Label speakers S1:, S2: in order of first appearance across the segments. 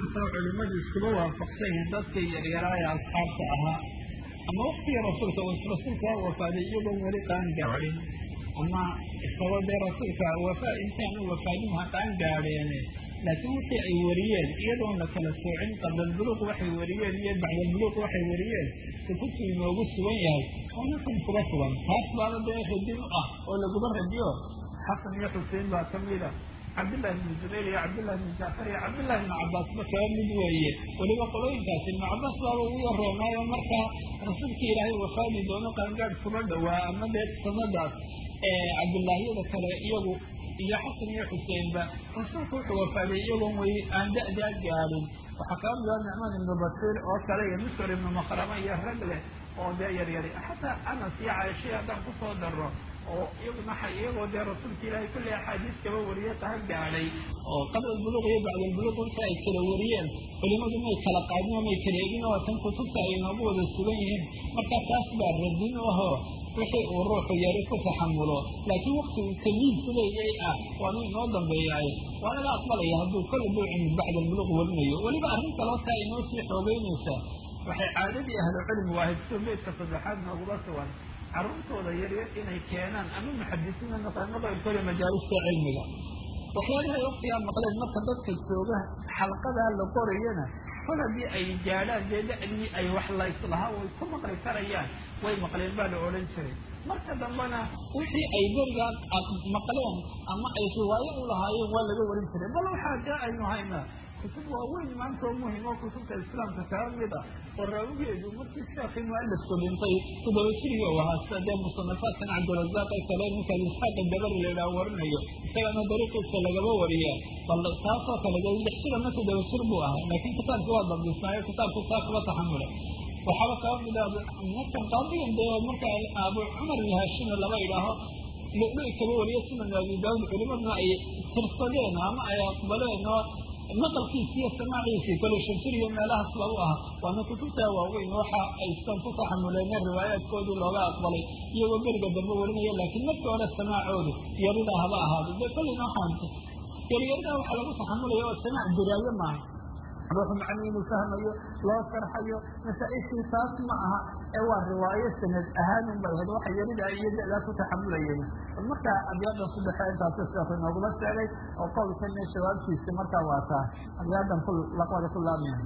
S1: kastoo culimmadu iskuba waafaqsan yihiin dadkii yaryaraa ee asxaabta ahaa ama waktigii rasuulka rasuulka waa wafaaday iyagoon weli qaan gaadhin ama isagoo dee rasuulka wafa intaanu wafaadin ha qaan gaadheene laakiin wixii ay wariyeen iyadoon la kala soocin qablalbuluuq waxay wariyeen iyo bacdalbuluuq waxay wariyeen kutubtu inoogu sugan yahay oo ninkan kuga sugan taas baana dee radin u ah oo laguba radiyo xasan iyo xusein baa ka mida cabdillahi bn zubayr iyo cabdillahi bn jacfar iyo cabdillahi bn cabaasba kaba mid weeye weliba qolooyinkaas ibnu cabaas baaba ugu yaroonaayo markaa rasuulkii ilaahay wafaadi doono qaangaad kuba dhowaa ama dee sanadaas cabdillaahyada kale iyagu iyo xasan iyo xuseenba rasuulku wuxuu wafaaday iyagoon way aan da-daa gaadhin waxaa kaba mida nicmaan ibnu basiir oo kale iyo misr ibnu makrama iyo rag leh oo dee yaryari xataa anas iyo caaishay haddaan kusoo daro oo iyaguna iyagoo dee rasuulka ilaahay kulli axaadiis kaba wariye taha gaadhay oo qabla albuluuq iyo bacda albuluuq inta ay kala wariyeen culimadu may kala qaadin oo may kala egin oo tan kutubta ay inoogu wada sugan yihiin markaa taas baa radin u ahoo wixii uu ruuxu yari ku taxamulo laakiin wakti uu tamiisu leeyay ah waanu inoo dambeeyaay waa laga aqbalaya hadduu kol buu cimid bacda albuluuq warinayo weliba arrin kaloo taa inoo sii xoogeynaysaa waxay caadadii ahlucilmi waahayd soo meydka saddexaad nooguba sugan carruurtooda yaryar inay keenaan ama muxadisiina noqdeen maqayrkooda majaalista cilmiga waxyaalahay waktigaa maqleen marka dadka jooga xalqadaa la qorayana kol haddii ay gaadhaan dee da-dii ay wax layslahaa way ku maqli karayaan way maqleen baa la odhan jiray marka dambena wixii ay berigaa maqleen ama ay riwaayo u lahaayeen waa laga warin jiray bal waxaa jaa aynu haynaa kutub waaweyn maanta oo muhim oo kutubta islaamka kaba mid ah oo raawigeedu markii sheekii mualifku dhintay toddoba jiriga u ahaa sida dee musanafaadkan cabdirazaaq ee kale ninkaas isxaaqa dabari la idhaha warinayo isagana dariiqiisa lagaba wariya bal taasoo kale dee lix jir ama toddoba jir buu ahaa laakiin kitaabki waa dabdisnaayo kitaabku saa kaba taxamula waxaaba kaba mid ah markan qaadigan dee marka abu cumar iyo haashimi laba idhaaho lulu kaba wariyo sunan abi daawud culimaduna ay tirsadeen ama ay aqbaleen oo maqalkiisi iyo samaaciisii kale shamsir iyo meelahaas lagu aha waana kutubtaa waaweyn waxa ay san ku taxamuleene riwaayaadkoodii looga aqbalay iyagoo beriga dambe warinaya laakiin markii hore samaacoodu yaridaa haba ahaado dee kolleyna waxaan yaryaridaa waxaa lagu taxamulaya oo samaac diraayo maaha ruuxu macni inuu fahmayo loo sharxayo masaa-ishii taas ma aha ee waa riwaayo sanad ahaanun bay ahayd waxa yaridaa iyo da-daa ku taxamulayeen bal markaa abyaadan saddexe intaasi sheekhu inoogula sheegay oo qowlkana jawaabtiisa markaa waa taa abyaadan ku laqwada ku laabmayan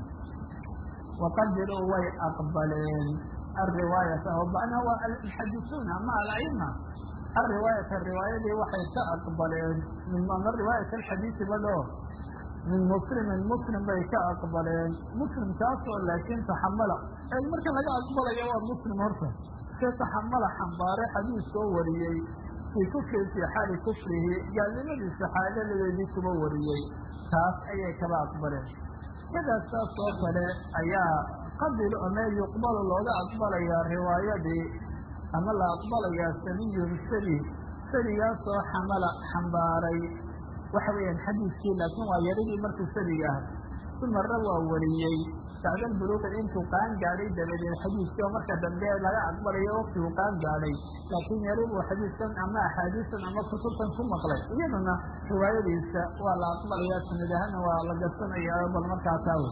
S1: waqadiruu way aqbaleen alriwaayata oo macnaha waa almuxadisuuna ama alcilma alriwaayata riwaayadii waxay ka aqbaleen min ama riwaayat alxadiisi badho min muslimin muslim bay ka aqbaleen muslimkaasoo laakiin taxamala marka laga aqbalayo waa muslim horta se taxamala xambaare xadiiskoo wariyey fii kufrin fii xaali kufrihi gaalnimadiisa xaaladeedii kuba wariyey taas ayay kaba aqbaleen sidaas saas oo kale ayaa qabil ome yuqbalu looga aqbalayaa riwaayadii ama la aqbalayaa saniyun sani sanigaasoo xamala xambaaray waxa weeyaan xadiiskii laakiin waa yaridii markuu saniga ah sumarra waa wariyey bacda albuluuqi intuu qaan gaadhay dabadeed xadiiskii oo marka dambe laga aqbalayo waktiguu qaan gaadhay laakiin yari buu xadiiskan ama axaadiistan ama kutubtan ku maqlay iyaduna riwaayadiisa waa la aqbalayaa sanad ahaana waa la garsanayaa bal markaa taawe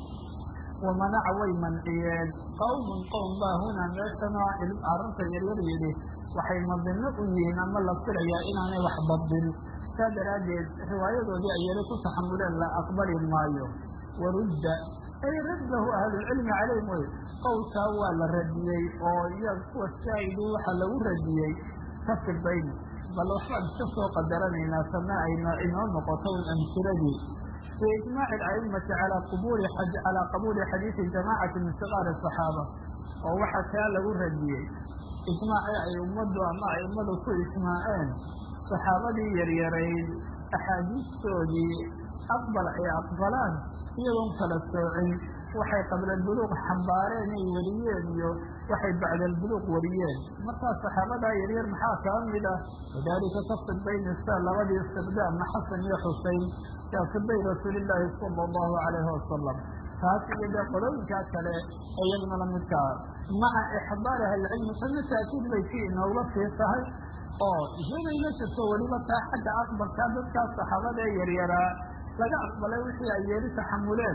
S1: wamanaca way manciyeen qawmun qowm baa hunaa meeshanoo arrinta yaryar yidhi waxay madino u yihiin ama la filayaa inaanay wax badin saa daraaddeed riwaayadoodii ay yari ku taxamuleen la aqbali maayo warudda ay raddahu ahlulcilmi calayhim wey qowlkaa waa la radiyey oo iyaga kuwa shaahidu waxaa lagu radiyey kafir bayni bal waxbaan iska soo qadaranaynaa sana ayna inoo noqoto amsiladii fi ijmaaci ala'immati calaa qubuli calaa qabuuli xadiidi jamaacati min sigaari asaxaaba oo waxaa kaa lagu radiyey ijmaacii ay ummaddu ama a'immadu ku ijmaaceen saxaabadii yaryarayd axaadiistoodii aqbal ay aqbalaan iyadoon kala soocin waxay qabla albuluuq xambaareen ay wariyeen iyo waxay bacda albuluuq wariyeen markaa saxaabadaa yaryar maxaa kaba mid ah wadaalika kafir bayna sa labadii istiqdaamna xasan iyo xusein kaafibay rasuulillaahi sala allahu calayhi wasalam taas iyo dee qolooyinkaa kale iyaguna lamidkaa maca ixdaari ahlicilmi tana taakiid bay si inooga sii tahay oo iyadayna jirto weliba taa xagga aqbalkaa dadkaa saxaabada ee yaryaraa laga aqbalay wixii ay yeeri taxamuleen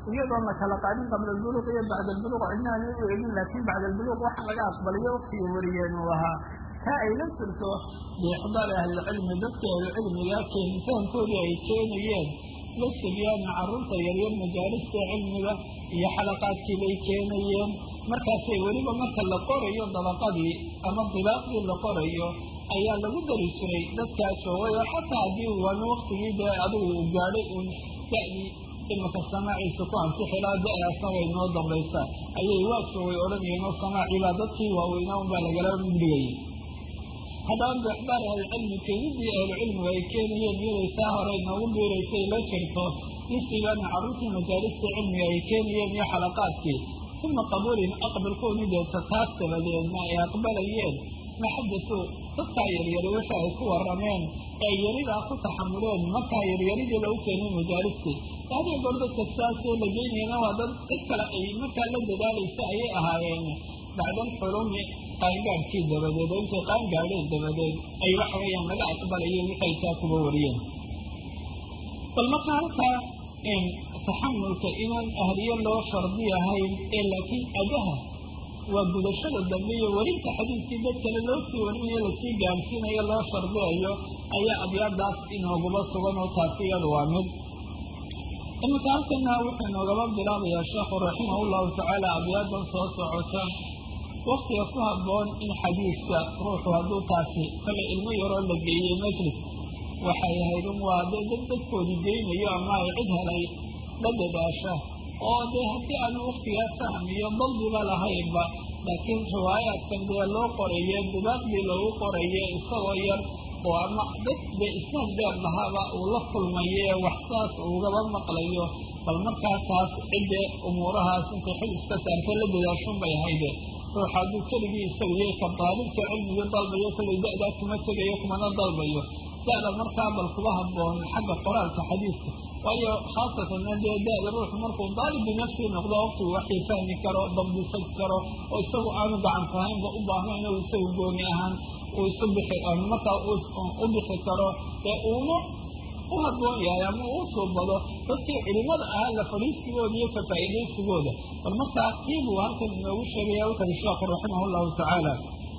S1: iyadoon la kala qaadin qabla albuluuq iyo bacda albuluuq cidnaani u eegin laakiin bacda albuluuq waxa laga aqbaliyo waktigii wariyeen uu ahaa taa ay la jirto biixdaari ahlilcilmi dadkii ahlucilmiga keenitaankoodii ay keenayeen la sibyaana carruurta yaryar majaalista cilmiga iyo xalaqaadkii bay keenayeen markaasay weliba marka la qorayo dabaqadii ama dibaaqdii la qorayo ayaa lagu dari jiray dadkaa joogay oo xataa haddii waana waktigii dee adigu uu gaadhay uun da-dii imika samaaciisa ku ansixilaa da-daasna way noo dambaysaa ayay waa joogay odhanayeen oo samaaciibaa dadkii waaweynaa unbaa lagala mudhigayay haddaba biixdaar ahlicilmi keenidii ahlucilmiga ay keenayeen iyaday saa hore inoogu biiraysay la jirto nisibaana carruurtii majaalista cilmiga ay keenayeen iyo xalaqaadkii uma qabuulin aqbalkoodii deeta taas dabadeedna ay aqbalayeen ma xadasuu dadkaa yaryari wixii ay ku warameen ee yaridaa ku taxamuleen markaa yaryaridii lagu keenay majaalistii hadii goor dadka saasoo la geynayana waa dad cid kale ay markaa la dadaalaysa ayay ahaayeen bacdal xulumi qaangaadhkii dabadeed oo intay qaangaadheen dabadeed ay waxa weeyaan laga aqbalayeen waxay taa kuba wariyeen bal marka halkaa taxamulka inaan ahliye loo shardi ahayn ee laakiin adaha waa gudashada dambe iyo werinta xadiiskii dad kale loo sii warinayo lasii gaarsiinayo loo shardiyayo ayaa abyaadaas inooguba sugan oo taasi iyadu waa mid iminka halkana wuxuu inoogaba bilaabayaa sheekhu raximah llahu tacaala abyaadan soo socota waktiga ku habboon in xadiiska ruuxu hadduu taasi kale ilmo yaroo la geeyey majlis waxay ahayd un waa dee dad dadkoodii geynayo ama ay cid helay la dadaasha oo dee haddii aanu waktigaa fahm iyo dalbiba lahaynba laakiin riwaayaadkan dee loo qoraye dibaaqdii loogu qoraye isagoo yar oo ama dad dee isnaad dheer lahaaba uu la kulmaye wax saas ugaba maqlayo bal markaa taas ciddee umuurahaas intay xil iska saartay la dadaashun bay ahayde ruux hadduu keligii isaguyo ka daalibka cilmigii dalbayo kollay da-daa kuma tegayo kumana dalbayo da-da markaa bal kuba habboon xagga qoraalka xadiiska waayo khaasatan dee da-da ruuxu markuu daalib binafsii noqdo waqtigu waxay fahmi karo dabdisan karo oo isagu aanu gacan fahaynba u baahnayn oo isagu gooni ahaan uu isu bixi markaa u bixi karo ee uuna u habboon yahay ama uu suubado dadkii culimada ahaa la fadhiisigooda iyo ka faa'iidaysigooda bal markaa kiibuu halkan inoogu sheegaya wuxuui sheekhu raximah llahu tacaala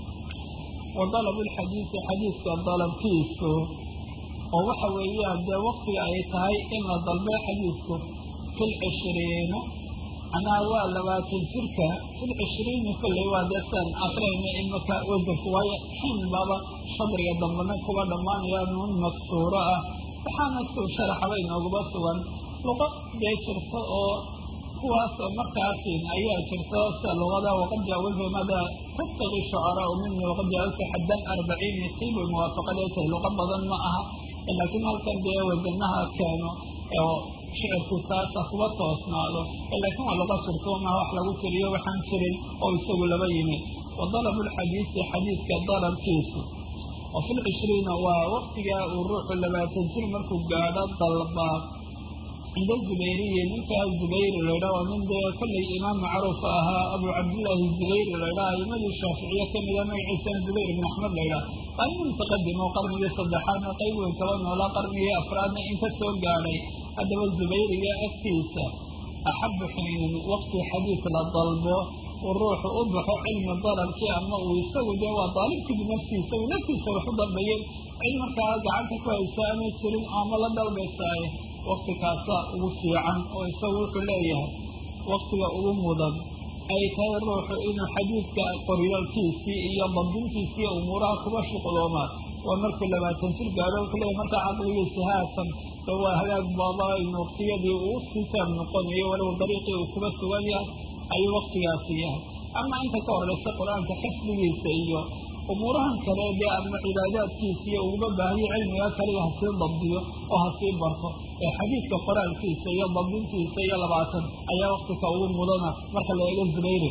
S1: wa dalabu lxadiisi xadiiska dalabkiisu oo waxa weeyaan dee waktiga ay tahay in la dalbay xadiisku fil cishriina macnaha waa labaatan jirka fil cishriini kolley waa dee saan akrayna imaka wasanku waayo xin baba shadriga dambana kuba dhammaanaya nuun maksuuro ah waxaana suu sharaxaba inooguba sugan luqa dee jirto oo kuwaas oo markaasin ayaa jirto sida luqada waqad jaawaza mada taftaqi shucaraa mini waqad jaawaza xadan arbaciin misiibu muwaafaqadee tahay luqa badan ma aha laakiin halkan dee wasanaha keeno oo shicirku taasa kuba toosnaado laakiin waa luqa jirto maha wax lagu tiriyo waxaan jirin oo isagu laba yimid wa dalabu lxadiisi xadiidka dalabkiisu oo fil cishriina waa waktigaa uu ruuxu labaatan jir markuu gaadho dalbaa cinda zubayriyi ninkaa zubayri laydha oo nin dee kollay imaam macruuf ahaa abu cabdillaahi zubayri laydhaa aimadii shaaficiye kamida magaciisana zubayr ibn axmed laydhaa waa nin mutaqadim oo qarnigii saddexaadna qayb weyn kaba noolaa qarnigii afraadna inka soo gaadhay haddaba zubayriga agtiisa axabu xiinin waqti xadiis la dalbo uu ruuxu u baxo cilmi dalabkii ama uu isagu dee waa daalibkii binafsii isagu naftiisa wax u dalbayeen cid markaa gacanta ku haysa ama jirin ama la dalbaysaaye wakti kaasaa ugu fiican oo isagu wuxuu leeyahay waktiga ugu mudan ay tahay ruuxu inuu xadiidka qoryaalkiisii iyo dabdintiisii iyo umuuraha kuba shuqloomaa waa markuu labaatan jir gaadho wuxuu leeyahay markaa caqligiisi haatan ee waa hagaag baaba in waktiyadii uu sitaab noqonayo walow dariiqii uu kuba sugan yahay ayuu waktigaasi yahay ama inta ka horeysa qur-aanka xifdigiisa iyo umuurahan kale dee ama cibaadaadkiisa iyo uguma baahiyo cilmiga kaliya hasii dabdiyo oo hasii barto ee xadiidka qoraalkiisa iyo dabdintiisa iyo labaatan ayaa waktika ugu mudana marka la eego zubayri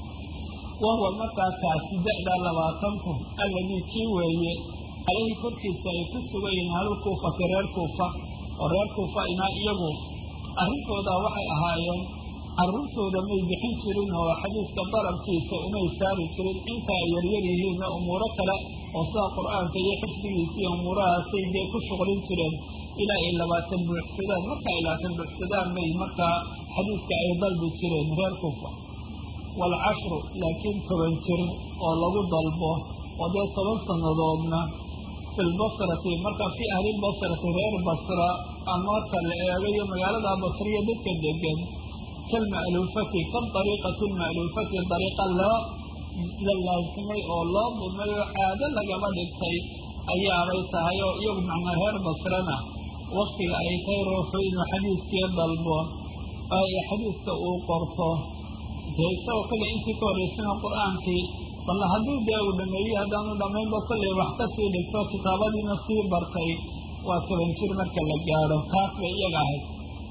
S1: wahuwa markaa kaasi da-da labaatanku alladii kii weeye caleyhi korkiisa ay ku sugan yihiin halul kuufati reer kuufa oo reer kuufa inaa iyagu arrintooda waxay ahaayeen carruurtooda may bixin jirin oo xadiiska dalabkiisa umay saari jirin inta ay yaryar yihiinna umuuro kale oo sida qur-aanka iyo xifdigiisa iyo umuurahaasay dee ku shuqlin jireen ilaa ay labaatan buuxsadaan marka ay labaatan buuxsadaan bay markaa xadiiska ay dalbi jireen reer kufa waalcashru laakiin toban jir oo lagu dalbo oo dee toban sannadoodna fi lbasrati marka fii ahlilbasrati reer basra ama marka la eegayo magaalada basriya dadka degan kalma'luufati kadariiqati lma'luufati dariiqa loo la laasimay oo loo dumay oo caado lagaba dhigtay ayaabay tahay oo iyagu macnaa reer basrana waktiga ay tahay ruuxu inuu xadiiskii dalbo ay xadiiska uu qorto dee isagoo kale intii ka horreysana qur-aankii balla hadduu dee uu dhameeyey haddaanu dhamaynba kollay wax ka sii dhigto kitaabadiina sii bartay waa toban jir marka la gaadho taas bay iyaga ahayd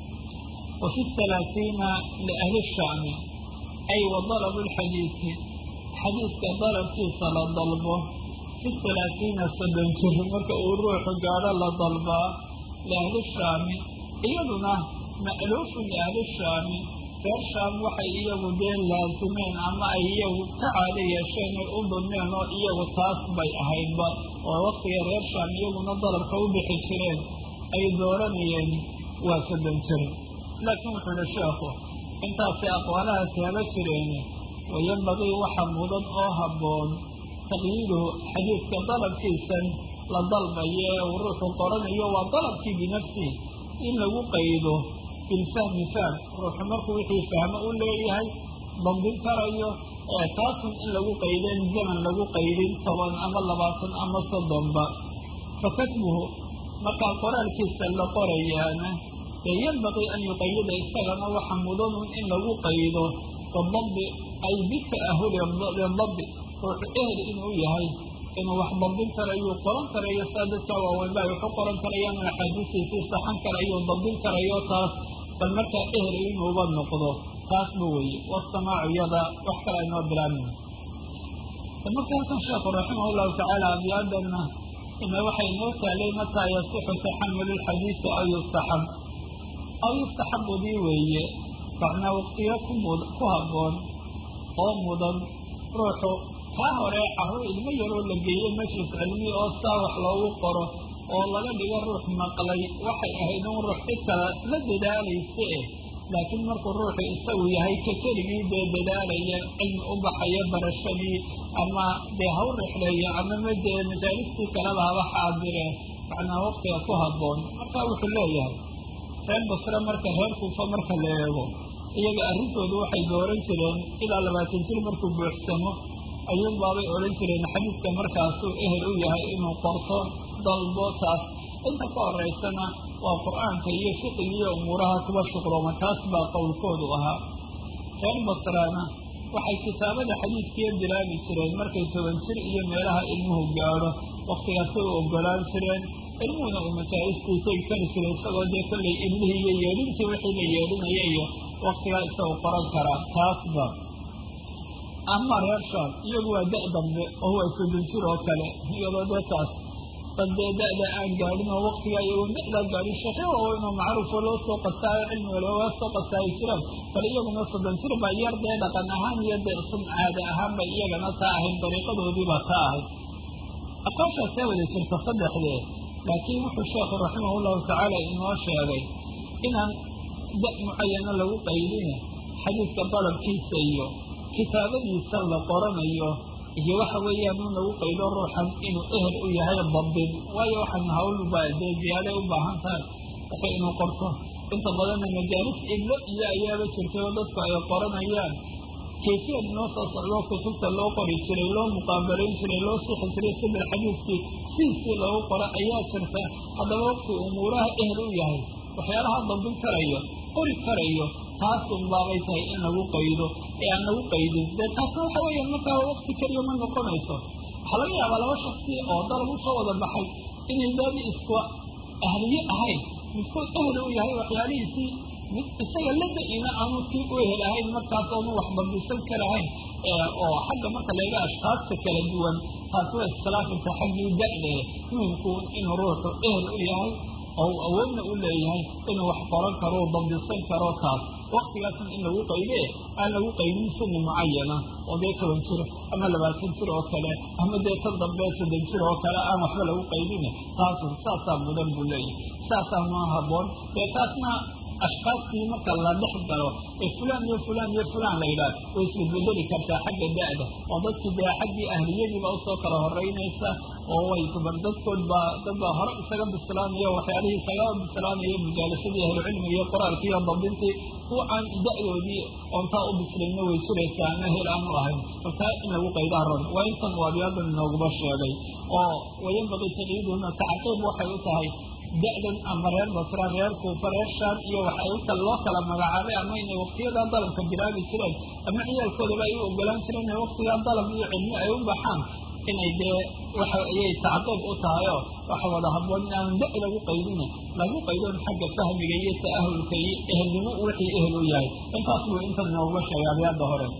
S1: wa fi halaasiina liahli shaami ay wa dalabu lxadiisi xadiiska dalabkiisa la dalbo fi halaasiina soddon jir marka uu ruuxu gaadho la dalbaa liahli shaami iyaduna ma'luufun liahli shaami reer shaam waxay iyagu dee laasimeen ama ay iyagu ka caado yeesheen ay u dulmeen oo iyagu taas bay ahaydba oo waktiga reer shaam iyaguna dalabka u bixi jireen ay dooranayeen waa soddon jir laakiin wuxuu ihi sheekhu intaasay aqwaalahaasi haba jireen wayambagii waxa mudan oo habboon taqyiiduhu xadiidka dalabkiisan la dalbayo ee uu ruuxu qoranayo waa dalabkii binafsihi in lagu qaydo bilfahmi fahm ruuxu markuu wixii fahmo u leeyahay dambin karayo ee taasun in lagu qaydeen zaman lagu qaydin toban ama labaatan ama soddonba fa katbuhu markaa qoraalkiisa la qorayaana dee yanbaqii an yuqayida isagana waxa mudanun in lagu qaydo bidabdi ay bita'ahuli lidabdi ruuxu ehel inuu yahay inuu wax dambin karayo qoran karayo saa dadka waaweynba ay waxu qoran karayaan axaadiistiisii saxan karayo dambin karayo taas bal markaa ehel inuuba noqdo taasba weeye wasamaacu yada wax kale aynoo bilaabin marka halkan sheekhu raximah llahu tacaala abyaadana ina waxay noo taalay mataa yasixu taxamulu lxadiisi aw yustaxab aw yustaxabudii weeye macnaa waqtiyo kumud ku habboon oo mudan ruuxu kaa hore carruur ilmo yaroo la geeyo majlis cilmi oo saa wax loogu qoro oo laga dhigo ruux maqlay waxay ahayd in ruux xitaa la dadaalaysa eh laakiin markuu ruuxu isagu yahay ka keligii dee dadaalaya cilmi u baxaya barashadii ama dee haw rixleeyo ama madee majaalistii kaleba haba xaadire macnaa waqtiga ku habboon marka wuxuu leeyahay reer basre marka reer kuufa marka la eego iyaga arrintoodu waxay dooran jireen ilaa labaatan jir markuu buuxsamo ayuun baabay odhan jireen xadiidka markaasuu ehel u yahay inuu qorto dalbo taas inta ka horeysana waa qur-aanka iyo fiqiga iyo umuuraha kuba shuqlooma taas baa qowlkoodu ahaa reer basraana waxay kitaabada xadiidkiiyo bilaabi jireen markay toban jir iyo meelaha ilmuhu gaadho waktigaasay u ogolaan jireen ilmuhuna uu majaa'istiisay kari jiray isagoo dee kollay ilmihii iyo yeedhintii wixii la yeedhinaya iyo waktigaa isagu qoran karaa taasba ama reer shaam iyagu waa da' dambe oo waa soddon jir oo kale iyadoo dee taas dad dee da-da aan gaadhin oo waktigaa iyagoo da-daa gaadhin sheekhe waaweynoo macruufoo loo soo qastaayo cilmiga looga soo qastaayo jiraan bal iyaguna soddon jir baa yar dee dhaqan ahaan iyo dee sun caada ahaan bay iyagana taa ahayd dariiqadoodiibaa taa ahayd aqooshaasee wada jirta saddexdee laakiin wuxuu sheekhu raximahullahu tacaala inoo sheegay inaan da mucayana lagu qaydine xadiidka dalabkiisa iyo kitaabadiisa la qoranayo iyo waxa weeyaan in lagu qaydo ruuxan inuu ehel u yahay dabin waayo waxaan hawlba dee ziyaaday u baahan tahay wuxuu inuu qorto inta badanna majaalis iblo iyo ayaaba jirtay oo dadku ay qoranayaan kayfiyad noo soo socdo kutubta loo qori jiray loo muqaabalayn jiray loo sixi jiray sibir xadiidkii sidiisii loogu qoro ayaa jirta haddaba waqti umuuraha ehel u yahay waxyaalaha dambin karayo qori karayo taasun baabay tahay in lagu qaydo ee aan lagu qaydin dee taasna waxa weeya markaa waqti keliya ma noqonayso waxaa laga yaabaa laba shaksi oo dalab usoo wada baxay inay daadi isku ahliye ahayn midkood ehel u yahay waxyaalihiisii mid isaga lada-ina aanu sii u ehel ahayn markaas oonu wax dambisan karahayn oo xagga marka laga ashkaasta kala duwan taasi waa iskhilaafaysa xaggii da-de muhimku inuu ruuxu ehel u yahay oo awoodna u leeyahay inuu wax qoran karo u dabdisan karo taas waktigaasna in lagu qaybe aan lagu qaydin sini mucayana oo dee toban jir ama labaatan jir oo kale ama dee tan dambe soddon jir oo kale aan waxba lagu qaydin taasu saasaa mudan buu leeyahay saasaa ma haboon dee taasna ashkaastii marka la dhex galo ee fulaan iyo fulaan iyo fulaan la yidhaah way isbedbedeli kartaa xagga da-da oo dadkii dee xaggii ahliyadiiba usoo kala horeynaysa oo way dubar dadkood baa dad baa hore isaga bislaanaya waxyaalihii isagaba bislaanaya mujaalasadii ahlucilmiga iyo qoraalkii iyo dabdintii kuwa aan da-doodii oontaa u bislayna way jiraysaa ama hel aanu ahayn markaa in lagu qaydaa ron waa intan uu abiyaadan inooguba sheegay oo wayanbaqii taqyiiduhuna tacqiib waxay u tahay da-dan ama reer basra reer kuufa reer shaam iyo wax ay ukal loo kala magacaabay ama inay waktiyadaa dalabka bilaabi jireen ama ciyaalkoodaba ay u ogolaan jireen inay waktigaa dalab iyo cilmi ay u baxaan inay dee waxa ayay tacqiib u tahay oo waxa wada haboon in aan da- lagu qaydina lagu qaydon xagga fahmiga iyo ta'ahulka iyo ehelnimo wixii ehel u yahay intaas buu intan nooga sheegay abyaada hore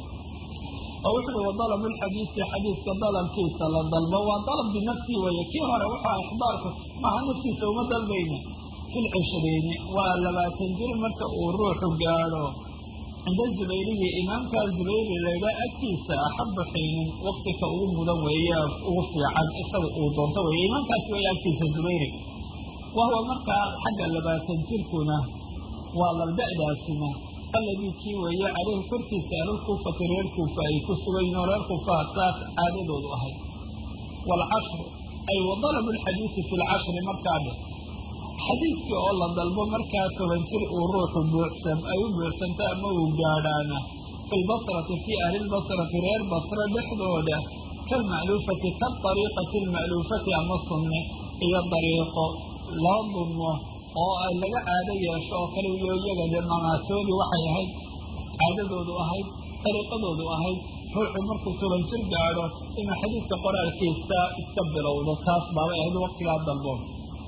S1: oo wuxuui wadalab lxadiisi xadiiska dalabkiisa la dalbo waa dalab binafsii weeye kii hore wuxua ixbaarku maha naftiisa uma dalbayna fi lcishriini waa labaatan jir marka uu ruuxu gaadho cinda zubayriyi imaamkaa zubayri laydhaa agtiisa axaba xiinin waktika ugu mudan weeye ugu fiican isaga uu doonto weeye imaamkaasi weeye agtiisa zubayri wahuwa markaa xagga labaatan jirkuna waa lalda-daasina alladii kii weeye caleyhi korkiisa ahlulkuufati reer kuufa ay ku sugayn oo reer kuufaha saas caadadoodu ahayd waalcashru ay wa dalabu lxadiisi fi lcashri markaa dhe xadiidkii oo la dalbo markaa toban jir uu ruuxu buuxsan ay u buuxsanto ama uu gaadhaana fi lbasrati fii ahli lbasrati reer basre dhexdooda kalma'luufati kaariiqati alma'luufati ama sunne iyo dariiqo loo dunmo oo ay laga caado yeesho oo kale iyo iyaga dee mamaatoodii waxay ahayd caadadoodu ahayd dariiqadoodu ahayd ruuxu markuu toban jir gaadho inuu xadiidka qoraalkiisa iska bilowdo taas baabay ahayd waktigaa dalboon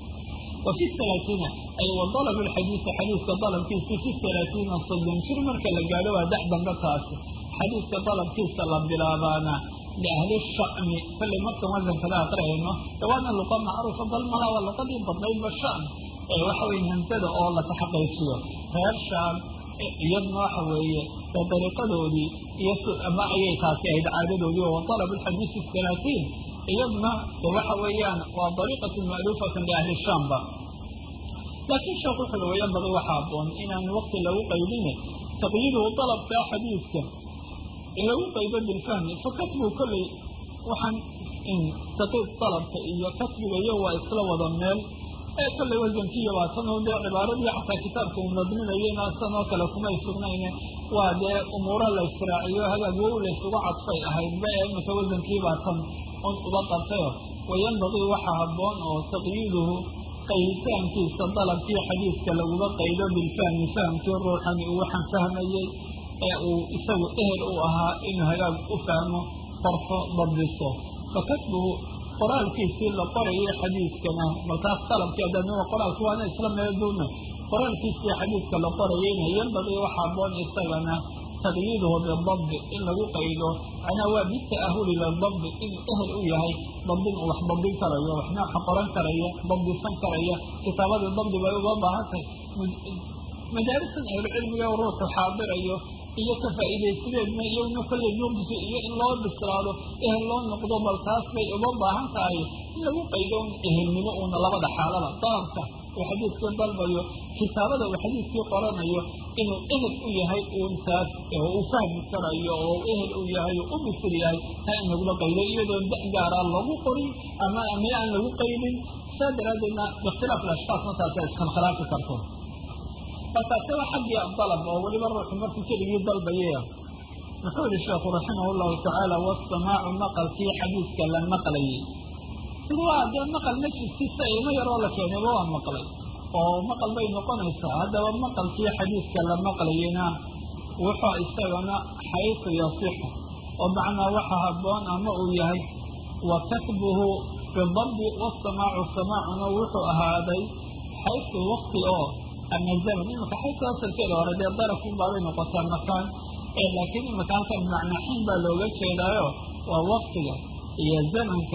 S1: wa fi halaatiina ay wa dalabu lxadiisi xadiiska dalabkiisa fi halaatiina soddon jir marka la gaadho waa dex dambe taasi xadiiska dalabkiisa la bilaabaana liahli sha'mi kollay markan wasankada aqrihayno de waana luqa macruufa bal malaa waa luqadii badnaydba sha'n waxa weye hamsada oo la taxaqiijiyo reer shaam iyadna waxa weeye ee dariiqadoodii iyo ama ayay taasi ahayd caadadoodii oo dalab alxadiisi halaatiin iyadna de waxa weeyaan waa dariiqatu ma'luufatan liahli shaamba laakiin sheekh wuxuu weeyaan baday waxa aboon inaan waqti lagu qaydine taqyiiduhu dalabkaa xadiidka lagu qaydo bilfahmi fa katbu kolley waxaan taqiid dalabka iyo katbiga iyo waa isla wada meel ee kolley wasankiiyo waa tan oo dee cibaaradii xataa kitaabka uu nadminayena san oo kale kumay sugnayne waa dee umuura la israaciyo hagaag wow laysugu cadfay ahayd ba ee imika wasankii baa tan un uba qabtayo wayanbagii waxa haboon oo taqyiiduhu qayditaankiisa dalabkii xadiidka laguga qaydo bilfahmi fahamkii ruuxani uu waxaan fahmayey ee uu isagu ehel u ahaa inuu hagaag u fahmo qorfo dabdiso fakatbuhu qoraalkiisii la qorayay xadiidkana markaas dalabkii adana qoraalki waana isla meeduuna qoraalkiisii xadiidka la qorayayna yanbagii waxa aboon isagana taqyiiduhu bidabdi in lagu qaydo macnaa waa bita'ahuli lidabdi inuu ehel u yahay dabdin uu wax dabdin karayo waxna wax qoran karaya dabdisan karaya kitaabadii dabdi bay uga baahan tahay madaarisan ahlucilmiga ruuxu xaadirayo iyo ka faa'iidaysideedna iyaguna kolley nuqsi iyo in loo bislaado ehel loo noqdo bal taas bay uga baahan tahay in lagu qaydo un ehelnimo uuna labada xaalada dalabka uu xadiidkii dalbayo kitaabada uu xadiidkii qoranayo inuu ehel u yahay uun taas oo uu fahmi karayo oo ehel u yahay oo u bisil yahay taa in lagula qaydo iyadoo da gaaraa lagu qorin ama ama aan lagu qaydin saa daraaddeedna biikhtilaaf alashkaas markaasa iskhilkhilaafi karto markaase waa xaggii dalab oo weliba ruuxu markuu keligii dalbayaya muxuu yihi sheekhu raximah llahu tacaala wasamaacu maqalkii xadiidka la maqlayay sid waa dee maqal majliskiisa ilmo yaroo la keenayba waa maqlay oo maqal bay noqonaysaa haddaba maqalkii xadiidka la maqlayayna wuxuu isagana xaysu yasixu oo macnaa waxa haboon ama uu yahay wa katbuhu bidabdi wasamaacu samaacuna wuxuu ahaaday xaysu waqti oo ama zaman imika xaysu asalkeeda hore dee darafun baabay noqotaa makaan laakiin imika halkan macnaa xiin baa looga jeedaayo waa waktiga iyo zamanka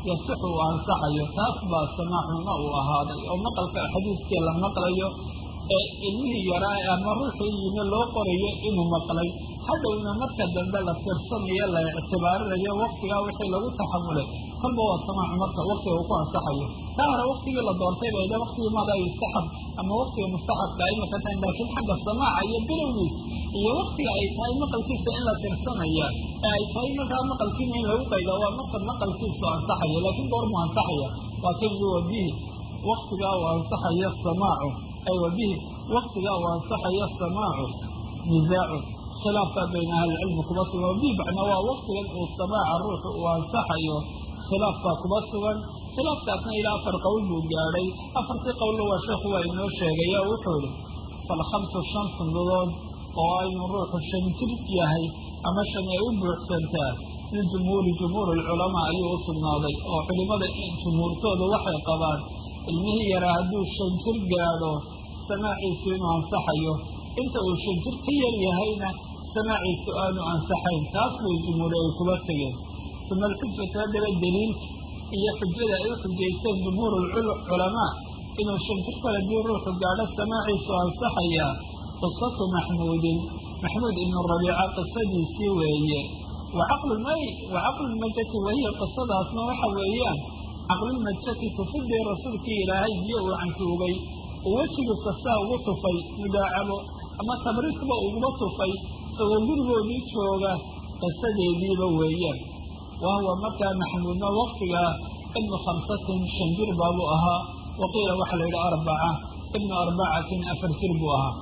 S1: yasixu uu ansaxayo taas baa samaacuna uu ahaaday oo maqalka xadiiskii la maqlayo ee ilmihii yaraa ama ruuxii yimi loo qorayo inuu maqlay hadhowna marka dambe la tirsanayo la ictibaarinayo waktigaa wixii lagu taxamulay kolba waa samaac marka waktiga uu ku ansaxayo taa hore waktigii la doortay bayda waktigii maada yustaxab ama waktiga mustaxabka ay maka tahay laakiin xagga samaaca iyo bilowgiis iyo waktiga ay tahay maqalkiisa in la tirsanaya ee ay tahay markaa maqalkiina in lagu qayda waa marka maqalkiisu ansaxaya laakiin goormuu ansaxaya waa kan yi wabihi waktigaa uu ansaxayo samaacu ay wabihi waktigaa uu ansaxayo samaacu nizaacu khilaafka bayna ahlicilmi kuba sugan wabihi macnaa waa waktigan uu samaaca ruuxu uu ansaxayo khilaafbaa kuba sugan khilaafkaasna ilaa afar qowl buu gaadhay afartii qowlna waa sheekhu waa inoo sheegaya wuxuu ihi falkhamsu shan sunnadood oo aynu ruuxu shan jir yahay ama shan ay u buuxsantaa liljumhuuri jumhuur alculamaa ayuu u sugnaaday oo culimmada jumhuurtooda waxay qabaan ilmihii yaraa hadduu shan jir gaadho samaaciisu inuu ansaxayo inta uu shan jir ka yar yahayna samaaciisu aanu ansaxayn taas bay jumhuuri ay kuba tegeen uma alxujatu haddaba daliilka iyo xujada ay u xujaysteen jumhuur culamaa inuu shan jir kale dii ruuxu gaadho samaaciisu ansaxayaa qisatu maxmuudin maxmuud ibnu rabiica qisadiisii weeye wa caqlumay wa caqlulmajati wahiya qisadaasna waxa weeyaan caqlulmajati tufidii rasuulkii ilaahay biyo uu cantuugay uu wejigiisa saa ugu tufay mudaacabo ama tabriisba uguba tufay isagoo gurigoodii jooga qisadeediiba weeyaan wahuwa markaa maxmuudna waktigaa ibnu khamsatin shan jir baabuu ahaa waqiila waxaa la yidhi arbaca ibnu arbacatin afar jir buu ahaa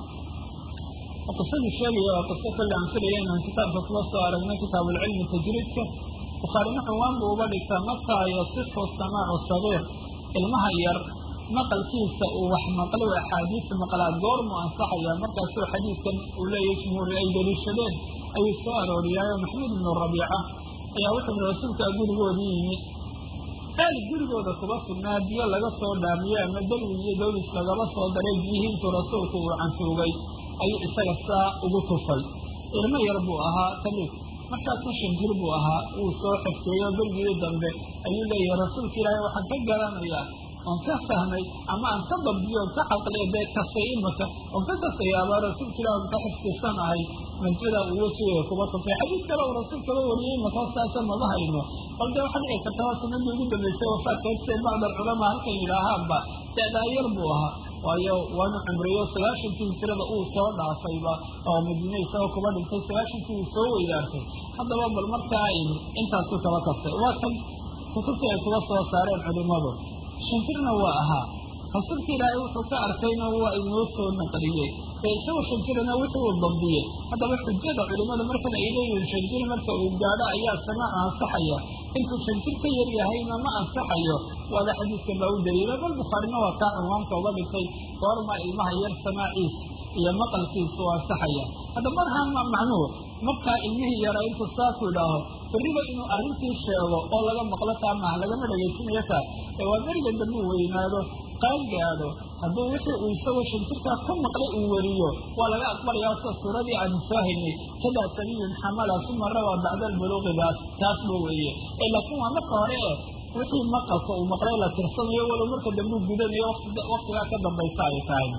S1: qisaduu sheegaya waa qiso kale aan filaya inaan kitaabka kuba soo aragno kitaabuulcilmi tajriidka bukhaarina cunwaan buu uga dhigtaa mataa yasixu samaacu sagiir ilmaha yar maqalkiisa uu wax maqlo axaadiis maqlaad goormuu ansaxaya markaasuu xadiidkan uu leeyahy jumhuuri ay daliishadeen ayuu soo arooriyaayo maxmuud ibnu rabiica ayaa wuxuu yihi rasuulkaa gurigoodii yimi aal gurigooda kuba sugnaa biyo laga soo dhaamiyey ama dalwi iyo dowlis lagaba soo daray biyihii intuu rasuulku uu cantuugay ayuu isaga saa ugu tufay ilmo yar buu ahaa tamiid markaasna shan jir buu ahaa wuu soo xifteeyo bergii dambe ayuu leeyahay rasuulka ilaahay waxaan ka garanayaa oon ka fahmay ama aan ka dabdiyo on ka caqliya dee kastay imaka oon ka kastayaaba rasuulka ilahi on ka xifdisanahay manjada uu wejigeeda kuba tufay xadiis kale uu rasuulkaba wariyey imaka saasa mama hayno bal dee waxaa dhici karta waa sunadii ugu dambeysay wafaadkaystee bacd alculamaa halkan yidhaahaanba da'daa yar buu ahaa waayo waanu cumriyo sagaashankii hijrada uu soo dhaafayba oo madiine isagoo kuba dhintay sagaashankii uu soo weydaartay haddaba bal markaa intaasu kaba kastay waa kan kutubtii ay kuba soo saareen culimadu shanjirna waa ahaa rasuulka ilaahay wuxuu ka arkayna waa inoo soo naqliyey ee isagoo shanjirana wixii uu dabdiyey haddaba xujada culimada markan ay leeyihiin shanjir marka uu gaadho ayaa samaacu ansaxaya intuu shanjir ka yar yahayna ma ansaxayo waada xadiidkan baa u daliila bal bukhaarina waa kaa cunwaanka uga dhigtay goorma ilmaha yar samaaciis iyo maqalkiisu ansaxaya hadda marhaa macnuhu markaa ilmihii yaraa intuu saaku idhaaho berriba inuu arrintii sheego oo laga maqlo taa maaha lagama dhegaysanayo taa ee waa beriga dambe uu weynaado qaan gaadho hadduu wixii uu isagoo shanjirkaa ka maqlay uu weriyo waa laga aqbalayaa sida suuradii aanu soo haynay kadaa sabiyun xamala suma rawaa bacda albuluuqidaas taasba weeye ee laakiin waa marka hore e wixii maqalka uu maqlay la tirsanayo walow marka dambe u gudanayo waktigaa ka dambaysa ay tahay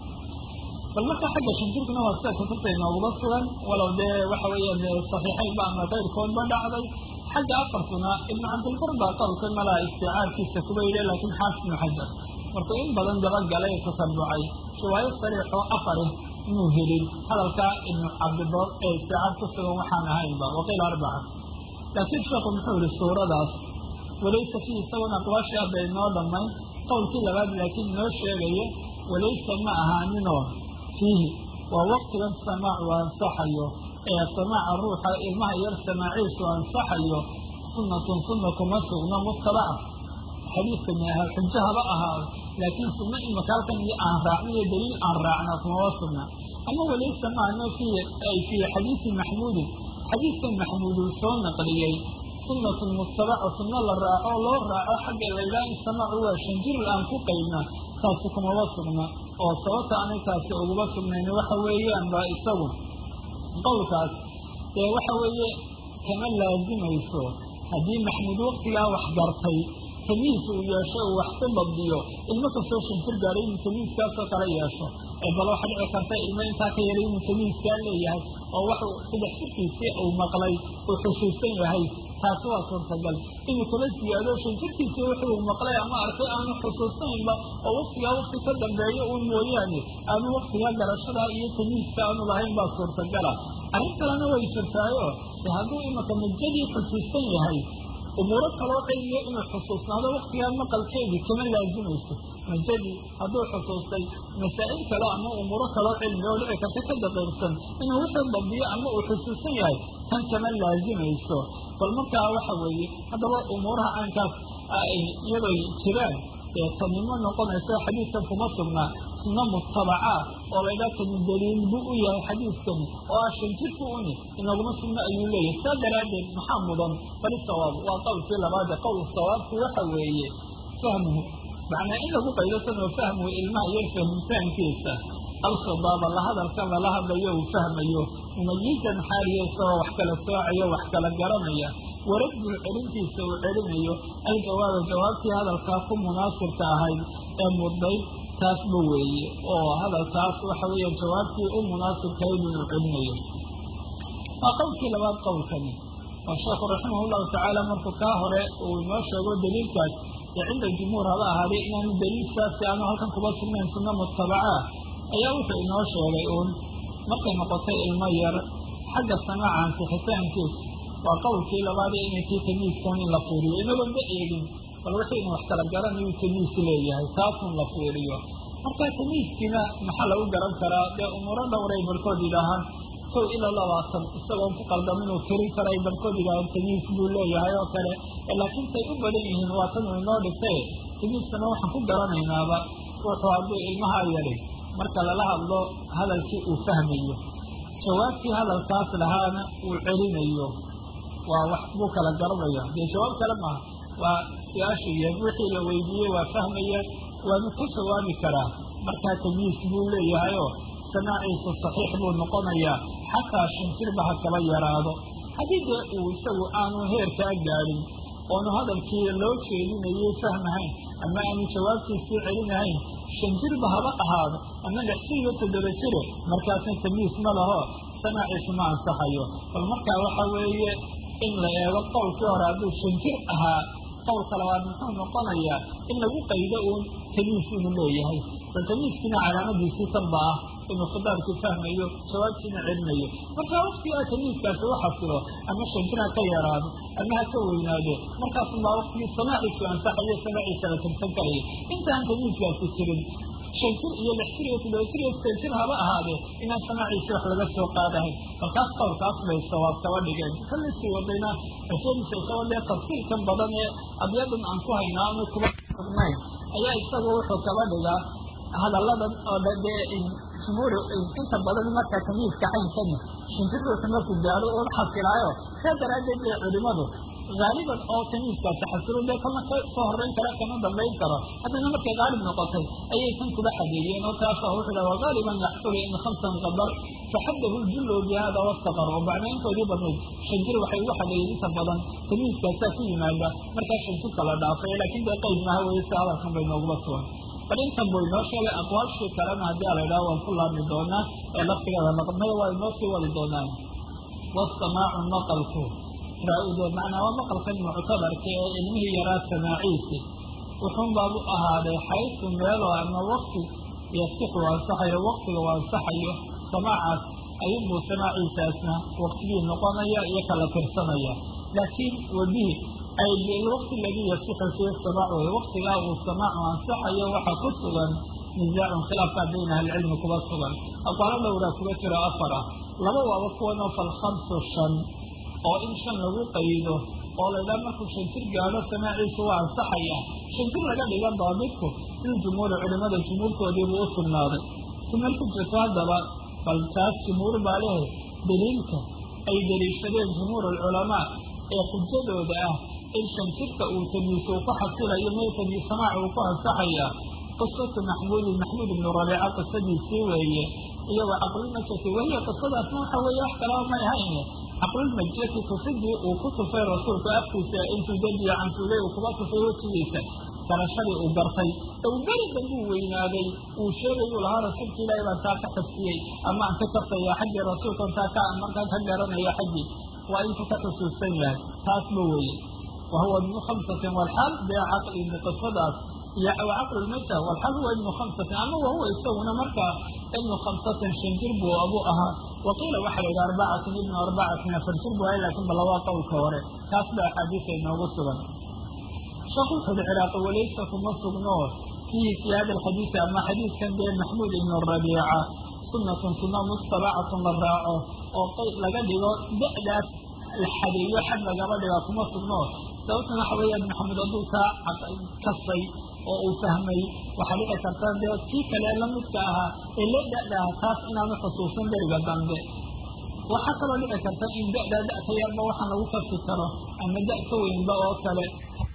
S1: bal marka xagga shanjirkuna waa sida kutubta inooguma sugan walow dee waxa weeyaan saxiixaynba ama kayrkoodba dhacday xagga afartuna ibnu cabdilbar baa qowlka malaa isticaarkiisa kuba yidhi laakiin xaafid ibnu xajar markuu in badan dabagalay tasabucay riwaayo sariixoo afari inuu helin hadalkaa ibnu cabdibar ee isticaar ku sugan waxaan ahaynba waqiila arbaca laakiin sheekhu muxuu yihi suuradaas walaysa fii isagoon aqwaashii hadda inoo dhammayn qowlkii labaad laakiin inoo sheegaya walaysa ma ahaaninoo fiihi waa waktigan samaacu ansaxayo ee samaaca ruuxa ilmaha yar samaaciisu ansaxayo sunnatun sunna kuma sugno mutabaca xadiidkani ahaa xujo haba ahaado laakiin sunno imaka halkan iyo aan raacno iyo daliil aan raacna kumaba sugna ama walaysa maano fii ay fii xadiidi maxmuudin xadiidkan maxmuud uu soo naqliyey sunnatun mutabaca sunno la raaco loo raaco xagga laydhaha in samaacu waa shanjir aan ku qaydna taasi kumaba sugna oo sababta aanay taasi uguba sugnayn waxa weeyaan ba isagu qowlkaas dee waxa weeye kama laazimayso haddii maxmuud waktigaa wax gartay tamiis uu yeesho uu wax ku dabdiyo ilmo kastoo shanjir gaadhay inuu tamiiskaasoo kale yeesho ee bal waxa dhici karta ilmo intaa ka yaray inuu tamiiskaa leeyahay oo waxu saddex jirkiisii uu maqlay uu xusuusan yahay taasi waa suurtagal inuu kala siyaado shanjirkiisii wuxuu maqlay ama arkay aanu xusuusnaynba oo waktigaa wakti ka dambeeyo uun mooyaane aanu waktigaa garashadaa iyo tamiiska aanu lahayn baa suurtagala arrin kalena way jirtaayo de hadduu imaka majadii xusuusan yahay umuuro kaloo cilmiya inuu xusuusnaado waktigaa maqalkeedii kama laazimayso majadii hadduu xusuustay masaa'il kale ama umuuro kaloo cilmi oo dhici karta ka daqiirsan inuu wixii dabdiyo ama uu xusuusan yahay tan kama laazimayso bal markaa waxa weeye haddaba umuuraha caynkaas iyadoy jiraan ee tanimo noqonayso xadiidkan kuma sugnaa sunno mutabacaa oo laydhaa kani daliil buu u yahay xadiidkani oo ah shanjirku uni inaguma sunno ayuu leeyahay saa daraaddeed maxaa mudan bali sawaab waa qowlkii labaade qowl sawaabku waxa weeye fahmuhu macnaa in lagu qaydasan oo fahmuhu ilmaha iyo fahmitaankiisa alkhidaaba la hadalkan lala hadlayo uu fahmayo mumayizan xaaliya isagoo wax kala soocayo wax kala garanaya waraddu celintiisa uu celinayo aljawaaba jawaabtii hadalkaa ku munaasibka ahayd ee muddayd taasba weeye oo hadalkaas waxa weeya jawaabtii u munaasibkahayd inuu celinayo waa qowlkii labaad qowlkani oo sheekhu raximah llahu tacaala markuu kaa hore uu inoo sheego daliilkaas ee cinda jumhuur haba ahaaday inaanu daliilkaasi aanu halkan kuba sugnayn sunno mutabacaa ayaa wuxuu inoo sheegay uun markay noqotay ilmo yar xagga samaaca ansixitaankiisa waa qowlkii labaadee inay kii tamiiskan in la fiiriyo inagoon ba eegin bal wixii inu wax kala garanayu tamiis leeyahay taasun la fiiriyo marka tamiiskiina maxaa lagu garan karaa dee umuuro dhowray barkood yidhaahaan kow ilaa labaatan isagoon ku qaldamin inuu tirin karay barkood yidhaahaan tamiis buu leeyahay oo kale laakiin say u badan yihiin waa tan uu inoo dhigtay tamiiskana waxaan ku garanaynaaba wuxuu hadduu ilmaha yari marka lala hadlo hadalkii uu fahmayo jawaabtii hadalkaas lahaana uu celinayo waa wax buu kala garanaya dee jawaab kale maaha waa su-aashu iyo wixii la weydiiyey waa fahmaya waanu ka jawaabi karaa markaa tamiis buu leeyahayoo samaaciisu saxiix buu noqonayaa xataa shanjirba ha kaba yaraado haddii dee uu isagu aanu heerkaa gaadhin oonu hadalkii loo jeedinayay fahmahayn ama aanu jawaabtiisii celinahayn shan jirba haba ahaado ama lix jir iyo toddoba jire markaasna tamiis ma laho samaaciisu ma ansaxayo bal markaa waxa weeye in la eego qowlkii hore hadduu shan jir ahaa qowlka labaad muxuu noqonayaa in lagu qaydo uun tamiis inuu leeyahay bal tamiiskiina calaamadiisii tanba ah inuu khidaabkii fahmayo jawaabtiina celinayo marka waktigaa tamiiskaasi u xasilo ama shan jir ha ka yaraado ama ha ka weynaado markaasunbaa waktigii samaaciisu ansaxayo samaaciisa la tirsan karaya intaan tamiiskaasi jirin shan jir iyo lix jir iyo toddoba jir iyo sideed jir haba ahaadee inaan samaaciisi wax laga soo qaadahayn markaas qowlkaas bay sawaab kaba dhigeen kala sii wadayna ashadiisa isagoo dee tafsiirkan badan ee abyadan aan ku haynaa ama kuba sugnayn ayaa isagu wuxuu kaba dhigaa hadalladan oo dee jumhuur inta badan marka tamiiska caynkani shinjirruuxu markuu gaaro uun xasilaayo saa daraaddeed bay culimadu haaliban oo tamiiskaasi xasilo dee kalna ka soo horrayn kara kama dambayn karo haddana markay haalib noqotay ayay tan kuba xadeeyeen oo taasa wuxuu dhaha wagaaliban yaxsulu in khamsan qadar faxadahu ljullu bihada wastaqar oo bacnayntoodii badnayd shanjir waxay ugu xadeeyeen inta badan tamiiskaasaa ku yimaada markaa shanjirka la dhaafay laakiin dee qayb maha weye si hadalkan bay nooguma sugan bal intan buu inoo sheegay aqwaashii kalena haddii a la idhaha waan ku laabmi doonaa ee laftigeeda naqmada waa inoo sii wadi doonaan wasamaacu maqalku raa-ude macnaa waa maqalkan muctabarka ee ilmihii yaraa samaaciisi wuxuun baabu ahaaday xaysu meelo ama wakti yasixu ansaxayo waktiga u ansaxayo samaacaas ayunbuu samaaciisaasna waktigii noqonaya iyo kala tirsanaya laakiin wabihi ay bilwaqti aladii yasixu fiihi samaac wey waktigaa uu samaacu ansaxayo waxaa ku sugan nizaacun khilaafkaa bayna ahlicilmi kuba sugan aqwaalo dhowraa kuga jiro afar ah laba waaba kuwanoo falkhamsu shan oo in shan lagu qaydo oo laydhaha markuu shan jir gaadho samaaciisu waa ansaxaya shan jir laga dhigan daabidku in jumhuuri culimada jumhuurtoodiibuu u sugnaaday tumar ku jirto haddaba bal taas jumhuur baa lehe daliilka ay daliishadeen jumhuur alculamaa ee xujadooda ah in shan jirka uu tamiis uu ku xasilayo mee tamiis samaac uu ku ansaxaya qisatu maxmuudin maxmuud ibnu rabiica qisadiisii weeye iyo wa caqlilmajati wahiya qisadaasna waxa weeye wax kalaba may ahayn caqlulmajiyati tufidii uu ku tufay rasuulku afkiisa intuu dadiya canfuley uu kuba tufay wejigiisa garashadii uu gartay ou beri dambuu weynaaday uu sheegayuu lahaa rasuulka ilaahi baan taa ka xifdiyey ama aan ka kartaya xaggii rasuulkan taa ka markaan ka garanaya xaggii waa intuu ka xusuusan yahay taasba weeye wa huwa ibnu khamsatin walxaal dee caqli qisadaas iyo caqlulmajah walxaal huwa ibnu khamsatin ama wahuwa isaguna markaa ibnu khamsatin shan jir buu abuu ahaa waqiila waxaa la yidhi arbacatin ibnu arbacatin afar jir buu ahay laakiin bal labaa qowlka hore taas ba axaadiisa inoogu sugan sheekh wuxu uhi ciraaqi walaysa kuma sugno fiihi fi hada alxadiisi ama xadiidkan dee maxmuud ibnu rabiica sunnatun sunna mutabacatun la raaco oo qayb laga dhigo da'daas la xadeeyo xad lagaba dhigaa kuma sugno sababtuna waxa weeyaan maxamed hadduu taa kasay oo uu fahmay waxaa dhici karta dee kii kale lamidka ahaa ee la da'da aha taas inaanu xusuusan beriga dambe waxaa kaloo dhici karta in da'daa da'ka yarba waxaan lagu kasi karo ama da' ka weynba oo kale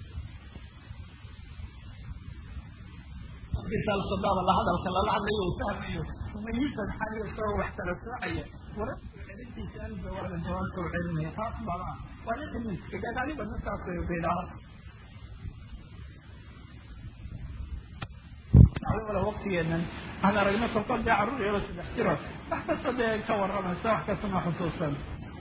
S1: sadaaba la hadalka lala hadlayo uu fahmayo mumayisan xaliyo isagoo wax kala soocaya warintiisa aljawaaba jawaabka u celinaya taas baba waa ninka miiska gadaaliba ninkaas bidhaa wala waktigeenan aan aragno kolkol dee carruur yaro saddex jiro wax kasta dee ka waramaysa wax kastama xusuusan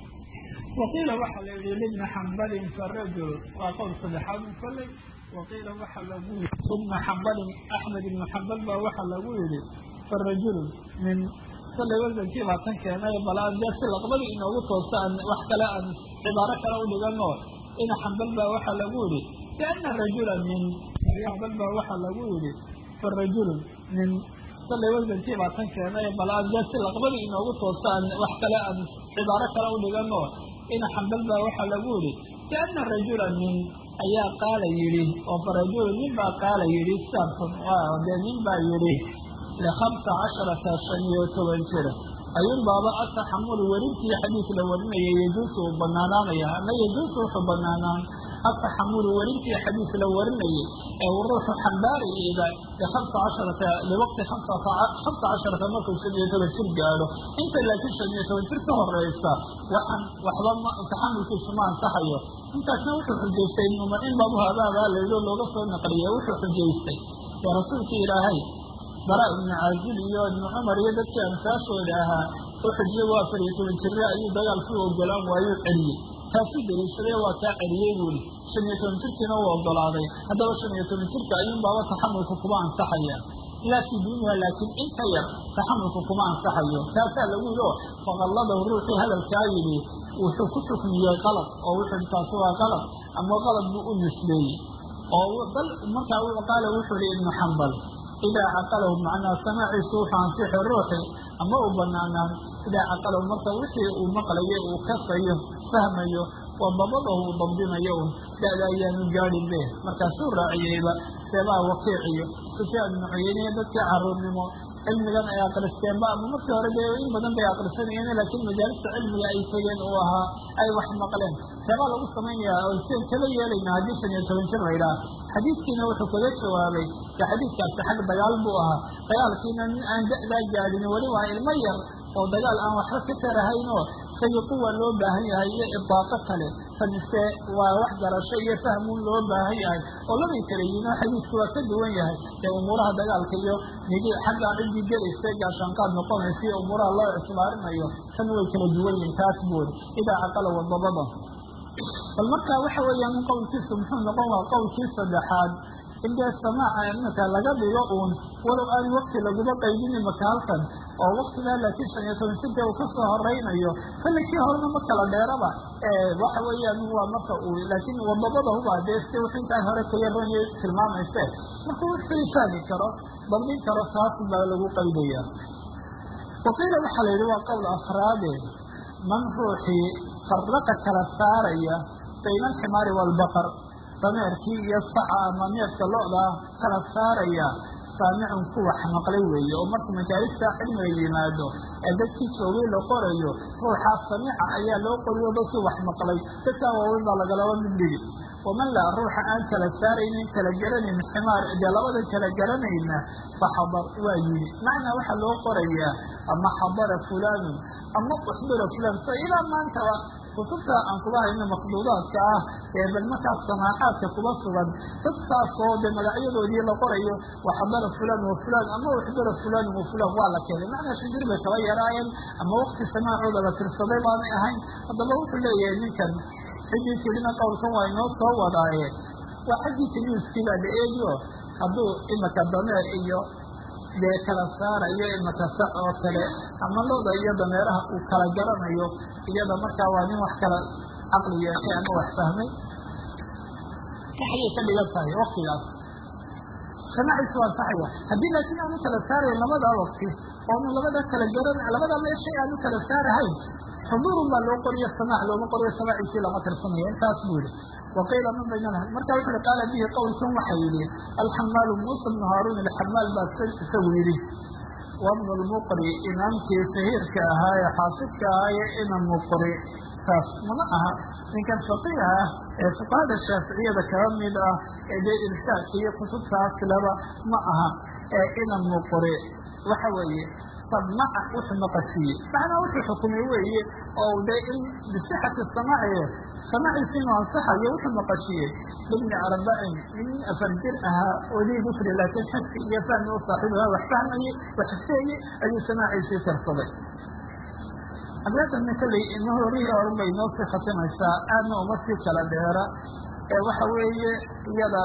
S1: waqiila waxaa la yihi libni xambalin farajul waa qowl saddexaad kolley waqiila waxaa lagu yii ibna xambalin axmed ibnu xambal baa waxaa lagu yihi farajulun min kolley wasankii baa tan keenay bal aan dee si laqbadii inoogu toosta aan wax kale aan cibaaro kale u dhigano ina xambal baa waxaa lagu yihi liana rajula min xambal baa waxaa lagu yihi farajulun min kolley wasankii baa tan keenay bal aan dee si laqbadii inoogu toosta aan wax kale aan cibaaro kale u dhigano ina xambal baa waxaa lagu yihi liana rajula min ayaa qaala yidhi oo farajulu nin baa qaala yidhi saarfun dee nin baa yidhi likhamsa casharata shan iyo toban jira ayuun baaba ataxamulu werintii xadiis la warinaya yejuusu uu banaanaanaya ama yejuusu wuxuu banaanaan ataxamulu werintii xadiis la warinayay ee uu ruuxu xambaarayeyba likhamsa casharata liwaqti hamsa casharata markuu shan iyo toban jir gaadho inta laakiin shan iyo toban jir ka horeysa waxaan waxba ma taxamulkiisu ma ansaxayo intaasna wuxuu xujaystay ibnuma in babu habaabaa layidho looga soo naqliyay wuxuu xujaystay ee rasuulkii ilaahay bara ibnu caazil iyo ibnu cumar iyo dadkii amsaashooda ahaa u xujiyey waa afar iyo toban jire ayuu dagaalkii ogolaan waayuu celiyey taasuu daliishaday waa kaa celiyey buuri shan iyo toban jirkiina uu ogolaaday haddaba shan iyo toban jirka ayuun baaba taxamulka kuma ansaxaya laa fii duuniha laakiin inka yar taxamulka kuma ansaxayo taasaa lagu yidhi oo faqalladahu ruuxii hadalkaa yidhi wuxuu ku xukmiyey qalab oo wuxuu taasi waa qalab ama qalab buu u nisbeeyey oo bal markaa qaala wuxuu yihi ibnu xambal idaa caqalahu macnaa samaaciisu wuxuu ansixi ruuxi ama uu banaanaan idaa caqalahu marka wixii uu maqlayo uu kasayo fahmayo waa dabadahu uu dabdinayo un da-da ayaanu gaadhin be markaasuu raaciyeyba seebaa wakiiciyo sufyaan ibnu cuyeyniya dadkii caruurnimo cilmigan ay akristeen ba ama markii hore dee in badan bay akrisanayeen laakiin majaalista cilmiga ay tegeen uu ahaa ay wax maqleen seebaa lagu samaynayaa oo seen kala yeelayna haddii shan iyo toban jir laydhaha xadiiskiina wuxuu kaga jawaabay de xadiiskaasi xag dagaal buu ahaa dagaalkiina nin aan da-daa gaadhin weli waa ilmo yar oo dagaal aan waxba ka tarahayn oo isaga quwa loo baahan yahay iyo idaaqo kale sanise waa wax garasho iyo fahmuun loo baahan yahay oo labay kala yihiin oo xadiisku waa ka duwan yahay dee umuuraha dagaalka iyo nigi xaggaa ciddii gelaysa gaashaanqaad noqonaysa iyo umuuraha loo ictibaarinayo tan way kala duwan yihiin taas bood idaa caqala wadabada bal markaa waxa weeyaan in qowlkiisu muxuu noqon waa qowlkii saddexaad in dee samaaca imika laga dhigo uun walow aan wakti laguba qaydini maka halkan oo waktigaa laakiin shan iyo toban jirka uu kasoo horeynayo kale kii horena ma kala dheeraba waxa weeyaan waa marka uu laakiin wadabada huba dee si wix intaan hore kayaronya tilmaamayse marka wuxuu fahmi karo dabdin karo taas baa lagu qaydaya waqiila waxaa la yidhi waa qowl afraade man ruuxii faraqa kala saaraya bayna alximaari waalbaqar dameerkii iyo saca ama neefka lo-daa kala saaraya saamicun ku wax maqlay weeye oo marka majaalista cilmiga yimaado ee dadkii joogay la qorayo ruuxaa samiica ayaa loo qoriyo dadkii wax maqlay dadkaa waaweyn baa lagalaba mid dhigi waman laa ruuxa aan kala saaraynin kala garanayn ximaar dee labadan kala garanayna faxadar waa yidhi macnaa waxaa loo qorayaa ama xadara fulaanun ama uxdira fulaan so ilaa maantaba kutubta aan kuba hayno makduudaadka ah ee bal markaas samaacaadka kuba sugan dad saasoo dee magacyadoodii la qorayo waxdara fulan wa fulan ama waxdara fulan wa fulan waa la keenay macnaa shinjir bay kaba yaraayeen ama wakti samaacooda la tirsaday baanay ahayn haddaba wuxuu leeyahay ninkan ciddii tirina qowlkan waa inoo soo wadaaye waa xaggii timiiskii baa la eegiyo hadduu imaka dameer iyo dee kala saarayo imaka sac oo kale ama looda iyo dameeraha uu kala garanayo iyada markaa waa nin wax kala caqli yeeshay ama wax fahmay saxayay ka dhigan tahay waktigaas samaaciisu waa saxaya haddii laakiin aanu kala saarayn labadaa wakti oonu labada kala garan labadaa meeshay aanu kala saarahayn xuduurun baa loo qoriyo samaac looma qoriyo samaaciisii lama tirsanaya intaas buu yihi waqiila min baynana marka wuxu uhi qaala bihi qowlkan waxa yidhi alxamaalu muusa bnu haaruun alxamaal baa isagu yidhi wabnu lmuqri imaamkii sahiirka ahaa ee xaafidka ahaa ee ina muqri taas mana aha ninkan faqiih ah ee fuqahada shaaficiyada kaba mid ah ee dee irshaadka iyo kutubtaas laba ma aha ee ina muqri waxa weeye samaca wuxuu maqashiiyey macnaa wuxuu xukumay weeye oo dee in bisixati samaaci samaaciisi inuu ansaxayo wuxuu maqashiiyey libni arbacin nin afar jir ahaa odii dukri laakiin xifki iyo fahmi u saaxiibaha wax fahmayey wax xifeeyey ayuu samaaciisii tirsaday abeedanna kolley inahorihii horun bay noo sii khatimaysaa aadna uma sii kala dheera ee waxa weeye iyada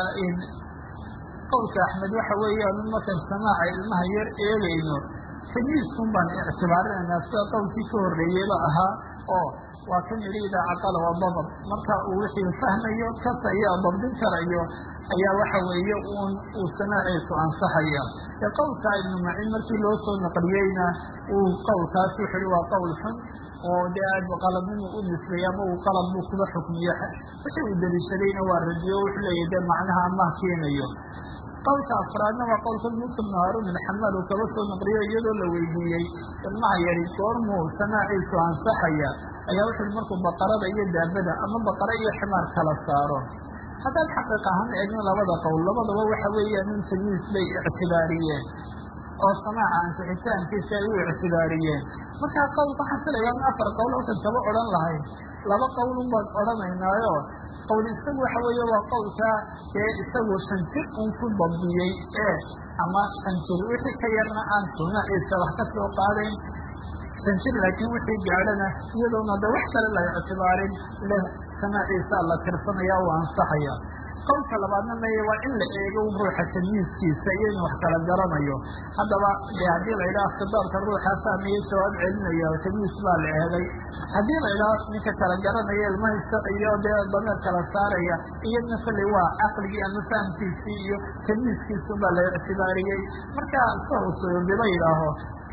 S1: qowlka axmed waxa weeyaan markan samaaca ilmaha yar eegayno tamiiskun baan ictibaarinaynaa sida qowlkii ka horreeyeyba ahaa oo waa kan yidhi idaa caqala waa dabr marka uu wixii fahmayo kas ayaa dabdin karayo ayaa waxa weeye un uu samaaciisu ansaxaya ee qowlka ibnu macin markii loo soo naqliyeyna uu qowlkaas wuxu uhi waa qowl xun oo dee aad qaladnimu u nisbeeyey ama uu qalad buu kuba xukmiyo wixii uu daliishadayna waa radiyo wuxuu leeyahy dee macnaha amah keenayo qowlka afraadna waa qowlka muusa bnu haaruun alxamaal uu kaba soo naqliyo iyadoo la weydiiyey ilmaha yari goormuu samaaciisu ansaxaya ayaa wuxu uhi markuu baqarada iyo daabada ama baqara iyo ximaar kala saaro haddaan xaqiiq ahaan eegno labada qowl labadaba waxa weeyaan in tamiis bay ictibaariyeen oo samaaca ansixitaankiisa ay u ictibaariyeen markaa qowl waxaan filayaa in afar qowl halkan kaba odhan lahayn laba qowlun baan odhanaynaayo qowl isagu waxa weeye waa qowlkaa ee isagu shan jir un ku dabdiyey ee ama shan jir wixii ka yarna aan samaaciisa wax ka soo qaadayn shan jir laakiin wixii gaadhana iyadoona de wax kale la ictibaarin leh samaaciisa la tirsanaya u ansaxaya qowlka labaadna meye waa in la eego ruuxa tamiiskiisa iyo inuu wax kala garanayo haddaba de haddii la yidhaha khitaabka ruuxaa fahmaya jawaab celinaya tamiis baa la eegay haddii la yidhaha ninka kala garanaya ilmahisa iyo dee dameer kala saaraya iyadna kolley waa caqligii ama fahamkiisii iyo tamiiskiisu baa la ictibaariyey marka sahusdiba yidhaaho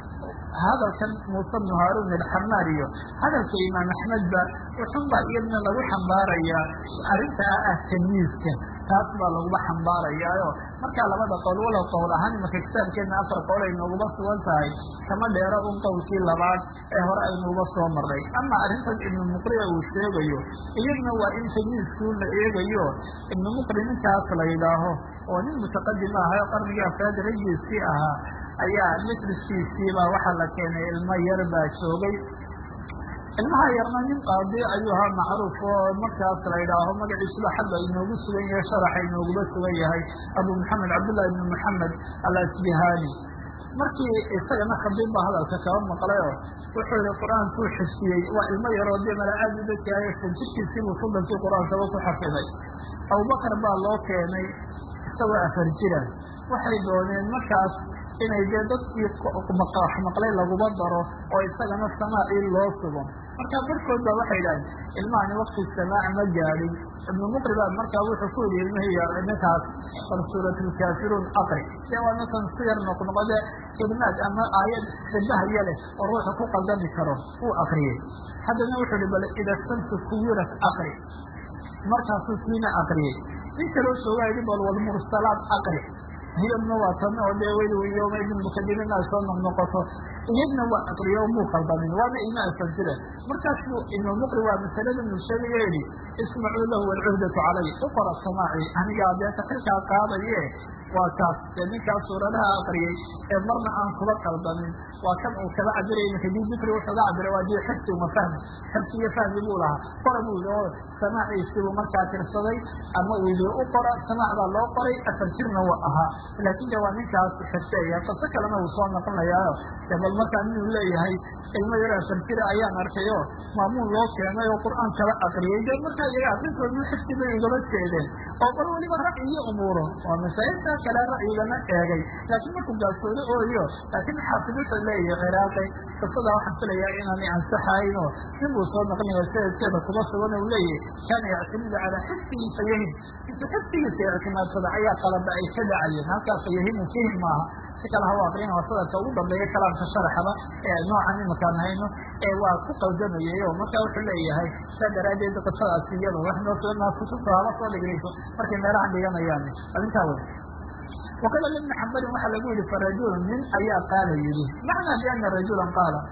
S1: hadalkan muuse bnu haaruun alxamaar iyo hadalka imaam axmedba wuxun baa iyadna lagu xambaarayaa arrintaa ah tamiiska taas baa laguba xambaarayaayo markaa labada qowl walow qowl ahaan imaka kitaabkeedna afar qowl ay nooguba sugan tahay kama dheero un qowlkii labaad ee hore aynuuba soo maray ama arrintan ibnu muqria uu sheegayo iyadna waa in tamiiskuu la eegayo ibnu muqri ninkaas la yidhaaho oo nin mutaqadim ahayo qarnigii afraad raggiisii ahaa ayaa majliskiisiibaa waxaa la keenay ilmo yar baa joogay ilmaha yarna nin qaadi ayuu ahaa macruuf oo markaas la yidhaaho magaciisuba xagga inoogu sugan yahay sharaxa inooguba sugan yahay abu maxamed cabdullahi ibnu maxamed alasbihani markii isagana khabiib baa hadalka kaba maqlayo wuxuu yihi qur-aankuu xifdiyey waa ilmo yaroo dee mala aad u dadkaayo san jirkiisiibuu soddonkii qur-aankaba ku xafiday abubakar baa loo keenay isagoo afar jira waxay dooneen markaas inay dee dadkii wax maqlay laguba daro oo isagana samaacii loo sugo markaa barkood baa waxay idhahdeen ilmahani wakti samaac ma gaadhin ibnu muqri baa markaa wuxuu ku yidhi ilmihii ninkaas bal suuratulkaafiruun aqri dee waa ninkan si yar noqnoqode kelimaad ama aayad shabahaya leh oo ruuxa ku qaldami karo uu akriyey haddana wuxuu ihi bal ida shamsu kuwirat aqri markaasuu kiina akriyey nin kaloo joogaa yidhi bal walmursalaad aqri iyadna waa tan oo dee weli yoma idin mukadimin ay soo noqnoqoto iyadna waa aqriyo muu qaldamin waana ilma asan jire markaasuu ibnu muqri waa masalada nu sheegaya yihi ismacuu lahu walcuhdatu calay u qora samaaci anigaa dee taxilkaa qaadaye waa kaas dee ninkaas suuradaha aqriyey ee marna aan kuba qaldamin waa kan uu kaba cabiraya iminka di dikri wuxuuga cabiray waa dii xifsi uma fahmi xifsi iyo fahmi buu lahaa qora buu yidhi oo samaaciisibuu markaa tirsaday ama uu yidhi u qora samaac baa loo qoray afar jirna wa ahaa laakiin de waa ninkaas xifseeya qiso kalena wuu soo noqonayaayo dee bal markaa inuu leeyahay ilmo yaro afar jira ayaan arkay oo maamuun loo keenay oo qur-aan kala aqriyay dee markaa iyaga aqrintoodii xifsi bay ugaba jeedeen oo bal weliba ra'yi iyo umuuro oo masaa'iltaa kale ra'yigana eegay laakiin markuu gaasoodo ooyo laakiin xaafid wuxuu leeyahay ciraaqi qisadaa waxaan filayaa inaanay ansaxayn oo nin buu soo naqlinaya sanadkeeda kuba sugan u leeyahay kaana yactimidu calaa xifsihi fayahim intu xifsigiisa ictimaadsada ayaa qalada ay ka dhacayeen halkaa fayahimu fihim maaha si kale hawa aqrina waa sadaka ugu dambeeya kalaamka sharaxaba ee noocan imakaan hayno ee waa ku qaldamayay oo markaa wuxuu leeyahay saa daraaddeed qisadaasi iyada wax noo soo kutubta haba soo dhigrayso markay meelahan dhiganayaan arrintaa wey waqila libni xambalin waxaa lagu yihi farajulun nin ayaa qaala yidhi macnaa biana rajulan qaala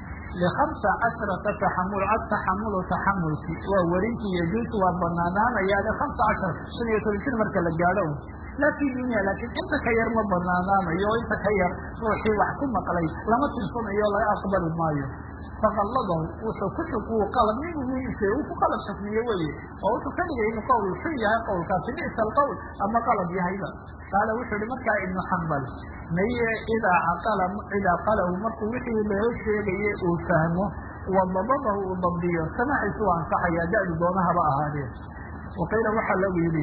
S1: lihamsa casharata taxamul ataxamulu taxamulki waa werintii yajuusu waa banaanaanaya lihamsa cashar shan iyo toban jir marka la gaadho laa fi dunya laakiin inta ka yar ma banaanaanayo oo inta ka yar ruuxii wax ku maqlay lama tirsanayo laga aqbali maayo faqalladahu wuxuu ku xuk uu qalab ninse uu ku qalab xukmiye weye oo wuxuu ka dhigay inuu qowl xun yahay qowlkaasi bisa alqowl ama qalab yahayba qaala wuxuu ihi markaa ibnu xambal maye idaa caqala idaa qalahu markuu wixii loo sheegaye uu fahmo wadabadahu uu dabdiyo samaaciisu waa ansaxaya da-du doonahaba ahaadeen waqiila waxaa lagu yidhi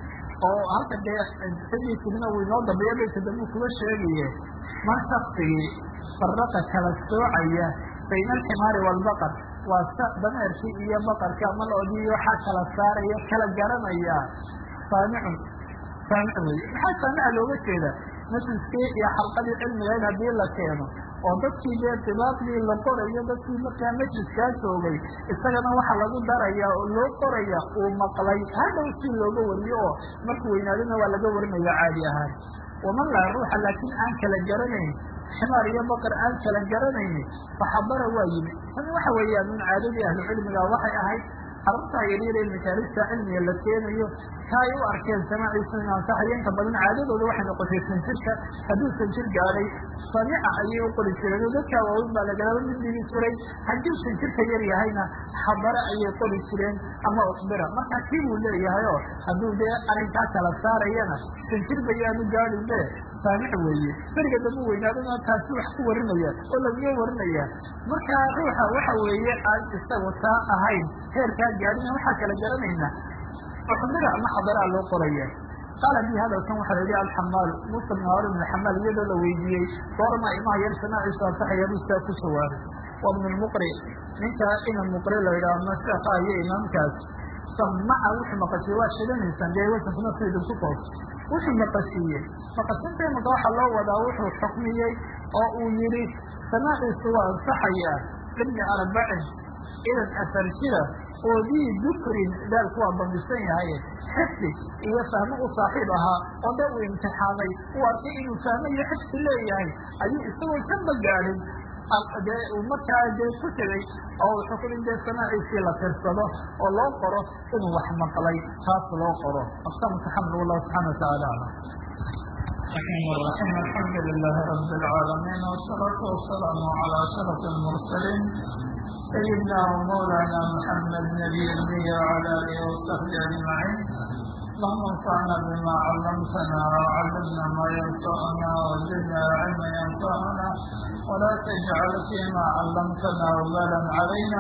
S1: oo halka dee xidii tirina uu inoo dambeeya baysa dambu kuga sheegaye man shaksigii faraqa kala soocaya bayna alximaari waalbaqar waa sa dameerkii iyo baqarka ama loodii waxaa kala saaraya kala garanaya saamicun saamic wey maxaa saamica looga jeeda majliskii iyo xalqadii cilmigayd haddii la keeno oo dadkii dee dibaaqdii la qorayo dadkii markaa majliskaa joogay isagana waxaa lagu daraya oo loo qoraya uu maqlay hadhow si looga wariyo oo markuu weynaadana waa laga warinaya caadi ahaan waman laa ruuxa laakiin aan kala garanayn ximaar iyo baqar aan kala garanayni faxabara waa yimi tani waxa weeyaan min caadadii ahlucilmiga waxay ahayd carruurtaa yaryar ee majaalista cilmiga la keenayo ka ay u arkeen samaaciisa inu ansaxayo inta badan caadadooda waxay noqotay sanjirka hadduu sanjir gaadhay samica ayay u qori jireen oo dadkaa waaweyn baa lagalaba mid dhigi jiray haddii sanjirka yar yahayna xabare ayay qori jireen ama uxbira marka kii buu leeyahay oo hadduu dee arrinkaa kala saarayana sanjir bayaanu gaadhin be saamic weeye beriga dambu weynaadana taasi wax ku warinaya oo lagaga warinaya marka ruuxa waxa weeye aan isagu taa ahayn heerkaa gaadhina waxaa kala garanayna uxbira ama xabaraa loo qoraya qaala bi hadalkan waxaa la yihi alxamaal musa bn haarun bn xamaal iyadoo la weydiiyey goorma imaha yar samaaciisu ansaxaya buu saa ku jawaabay wa bn lmuqri ninka ina muqri la yidhaha ma sheekha iyo imaamkaas samaca wuxuu maqashiye waa shidanaysaan dee wasankuna si idinku toos wuxuu maqashiiyey maqashinteemaka waxaa loo wadaa wuxuu xukmiyey oo uu yihi samaaciisu waa ansaxayaa ibni arbacin idan afar jira oo dii dukrin daalku waa bandisan yahay xifdi iyo fahmo u saaxiib ahaa oo dee uu imtixaamay uu arkay inuu fahmo iyo xifdi leeyahay ayuu isagoo shanba gaadhin dee uu markaa dee ku tegay oo uu xukumin dee samaaciisii la tirsado oo loo qoro inuu wax maqlay taas loo qoro aqsamka xamd wallahu subxana watacaala aclam الرحمن الرحيم الحمد لله رب العالمين والصلاة والسلام على أشرف المرسلين سيدنا ومولانا محمد نبي النبي وعلى آله وصحبه أجمعين اللهم انفعنا بما علمتنا وعلمنا ما ينفعنا وزدنا علما ينفعنا ولا تجعل فيما علمتنا وبالا علينا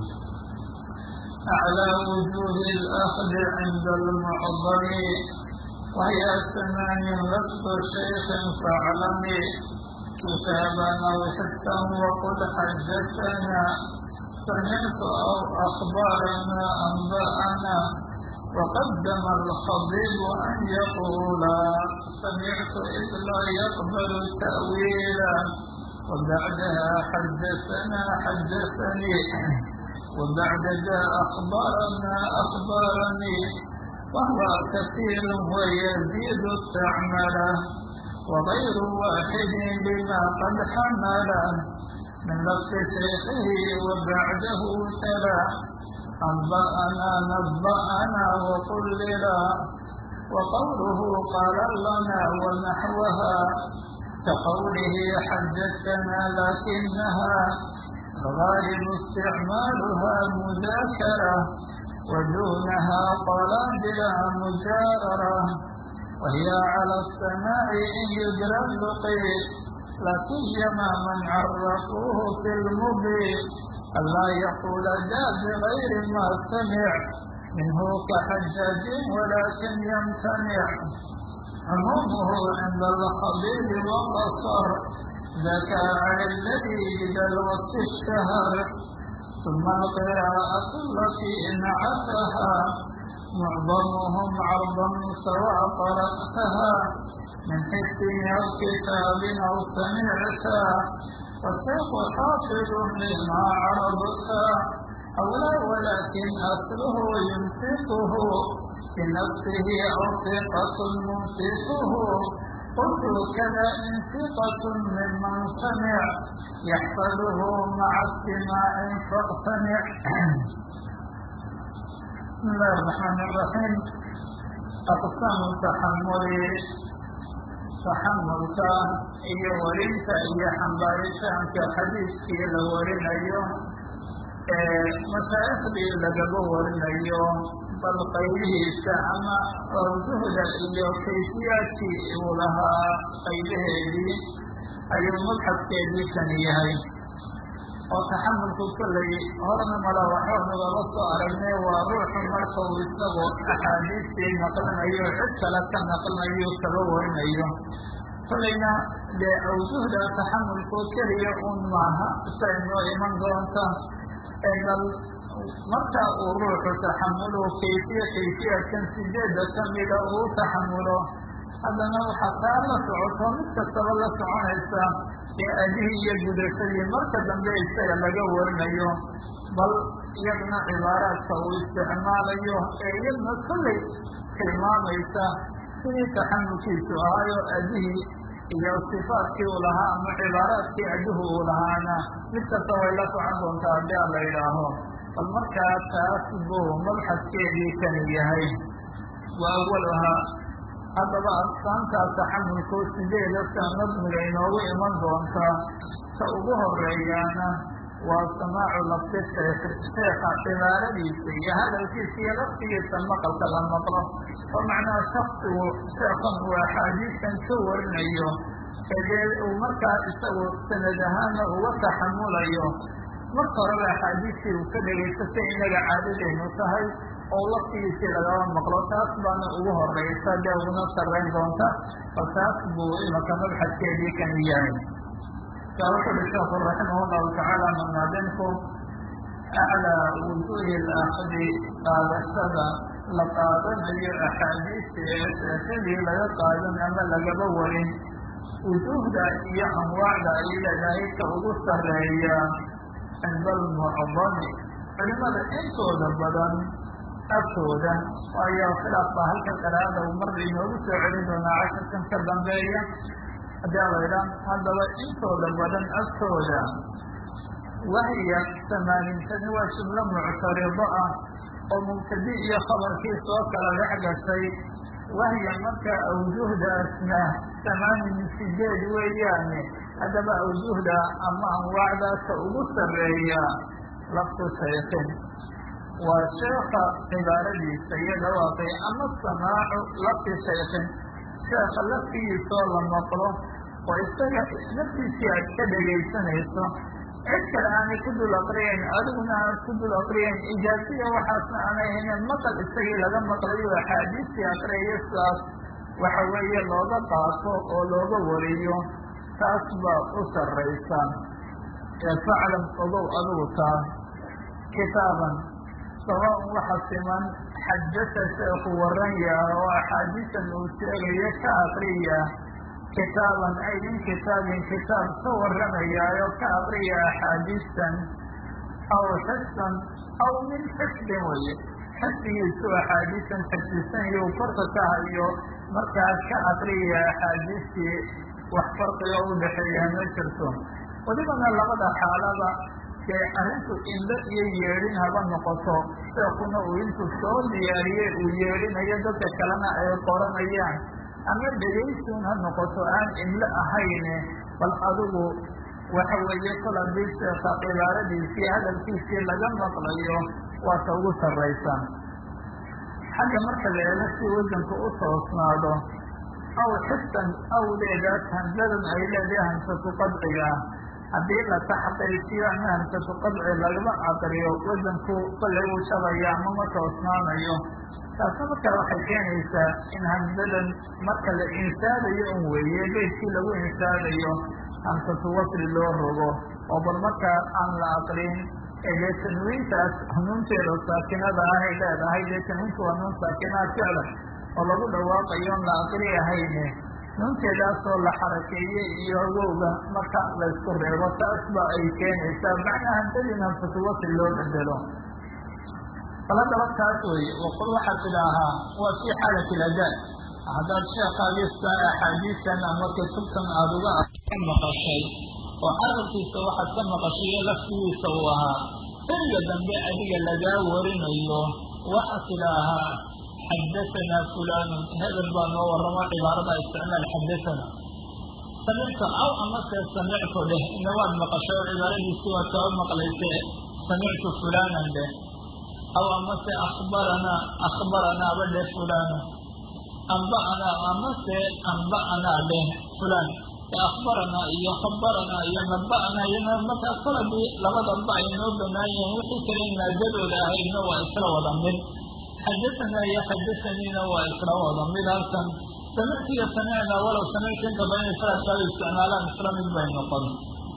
S1: أعلى وجوه الأخذ عند المعظم وهي ثمان لفظ شيخ فاعلمي كتابا أو حسا وقل حدثنا سمعت أو أخبارنا أنبأنا وقدم الخطيب أن يقول سمعت إذ لا يقبل تأويلا وبعدها حدثنا حدثني وبعد ذا أخبرنا أخبرني وهو كثير ويزيد استعمله وغير واحد بما قد حمله من لفظ شيخه وبعده تلا أنبأنا نبأنا وقل لا
S2: وقوله قال لنا ونحوها كقوله حجتنا لكنها غالب استعمالها مذاكرة ودونها قلادل مجاررة وهي على السماع إن يدرى اللقي لكن يما من عرفوه في المبين ألا يقول جاء بغير ما سمع منه كحجاج ولكن يمتنع عمومه عند الخبير والبصر ذاك عن الذي بدا الوصف اشتهر ثم القراءة التي انعتها معظمهم عرضا سواء قرأتها من حس أو كتاب أو سمعتا والشيخ حافظ لما عرضتا أو لا ولكن أصله يمسكه بنفسه أو ثقة ممسكه قلت كذا إن ثقة ممن سمع يحفظه مع استماع فاقتنع بسم الله الرحمن الرحيم أقسام تحمل taxamulka iyo warinta iyo xambaaritaanka xadiidkii la warinayo ee mashaa'ikhdii lagaba warinayo bal qaybihiisa ama awjuhda iyo kayfiyaadkii uu lahaa qaybaheedii ayuu mabxadkeedii kani yahay oo taxamulku kollay horna mala waxba nagala soo aragnay waa ruuxu marka uu isagu axaadiistii naqlinayo cid kale ka naqlinayo kaba warinayo kollayna dee awjuhda taxamulku keliya un maaha say noo iman doonta bal marka uu ruuxu taxamulo kayfiya kayfiyaadkan sideedda kamida uu taxamulo haddana waxaa taa la socoto mid kastaba la soconaysa ee adihii iyo gudashadii marka dambe isaga laga warinayo bal iyadna cibaaraadka uu isticmaalayo ee iyadna kollay tilmaamaysa sidii taxamulkiisu ahaayo adihii iyo sifaadkii uu lahaa ama cibaaraadkii adihu uu lahaana mid kasta way la socon doontaa haddii a la yidhaaho bal markaa taas buu mabxadkeedii kani yahay wa awaluhaa haddaba aqsaamtaa taxamulku sideedasa nadmiga inoogu iman doontaa ta ugu horeeyaana waa samaacu lafti sheekh sheekha cibaaradiisa iyo hadalkiisa iyo laftigiisa maqalka la maqlo oo macnaha shaksigu sheekhan uu axaadiistan ka warinayo ee dee uu markaa isagu sanad ahaana uga taxamulayo marka horeba axaadiistii uu ka dhegaysto si inaga caadadeenu tahay oo laftigiisii lagaba maqlo taas baana ugu horeysa dee uguna sarreyn doonta bal taas buu imaka mabxadkeedii kan yahay kaa wuxu uhi sheekhu raximah llahu tacaala manaadinku aclaa wujuuhi laakdi qaadashada la qaadanayo axaadiista ee sheekadii laga qaadan ama lagaba warin wujuuhda iyo anwaacda ay leedahay ka ugu sarreeya cinda almucdami culimada intooda badan agtooda waayo khilaaf baa halka qaraada uu mar inoogu soo celin doonaa casharkan ka dambeeya haddii a laydhaa haddaba intooda badan agtooda wahya samaanintani waa jumlo muctarido ah oo mubtadi iyo khabarkii soo kala dhex gashay wahya marka awjuhdaasna samaanin sideed weeyaane haddaba awjuhda ama anwaacdaasa ugu sarreeya laftu shaykhin waa sheekha cibaaradiisa iyo dhawaaqay ama samaacu lafti shaykhin sheekha laftigiisoo la maqlo oo isaga naftiisii aad ka dhegaysanayso cid kale aanay ku dul aqriyayn adiguna aad ku dul aqriyayn ijaaziya waxaasna aanay haynen maqal isagii laga maqlayo axaadiistii aqriyayo sidaas waxa weeye looga qaato oo looga wariyo taas baa u sarraysa ee faclam ogow adigu taa kitaaban sawaaun waxa siman xajata sheekhu waran yaha oo axaadiisan uu sheegayo ka aqriya kitaaban ay min kitaabin kitaab ka warramayaayo ka aqriya axaadiistan aw xifdan aw min xifdin weye xifdigiisu axaadiistan xifdisan iyo korka ka hayo markaas ka aqriya axaadiistii wax farqiga u dhexeeya ma jirto welibana labada xaalada dee arrintu indho iyo yeedhin haba noqoto sheekuna uu intuu soo diyaariyey uu yeedhinayo dadka kalena ay qoranayaan ama dhegaysun ha noqoto aan imlo ahayne bal adigu waxa weeye kol haddii sheeka cibaaradiisii hadalkiisii laga maqlayo waata ugu sarraysa xagga marka la eego si wasanku u toosnaado aw xiftan awdeedaas hamsadan ay leedahay hamsatu qadciga haddii la taxqiijiyo ama hamsatu qadci lagama aqriyo wasanku kollay uu shabaya ama ma toosnaanayo taasna markaa waxay keenaysaa in hamsadan marka la inshaadayo un weeye beydkii lagu inshaadayo hamsatu wasli loo rogo oo bal markaa aan la aqrin ee dee tanwiintaas nuunteeda saakinada ah ay leedahay dee tanwiintu waa nuun saakinaad ficlan oo lagu dhawaaqayo on la aqri ahayne nuunteedaasoo la xarakeeyey iyo awowga marka laysku reebo taas ba ay keenaysaa macnaa hamsadin hamsatu wasli loo bedelo bal haddaba taas weeye waqul waxaad tidhaahaa waa fii xaalati iladaa haddaad sheekhaagista axaadiistan ama kutubtan aada uga ka maqashay oo carabkiisa waxaad ka maqashay laftigiisa uu ahaa xilliga dambe adiga lagaa warinayo waxaad tidhaahaa xadahanaa fulaanun hebel baa noo warramo cibaarada isticmaal xadathana samictu aw amase samictu dheh ina waad maqashay oo cibaaradiisii waad soo maqlaysee samictu fulaanan dheh aw amase akhbaranaa akhbaranaaba dheh fulaana amba'anaa amase amba'anaa dheh fulaan akhbaranaa iyo khabaranaa iyo naba'anaa iyo markaa koladii labadaba ay noo banaan yihiin wixii kale maadadooda ahaydna waa isla wada mid xadahanaa iyo xadahaniina waa isla wada mid halkan samictu iyo samicnaa walow samictu inta badan ifraadkaada isticmaalaan isla mid bay noqon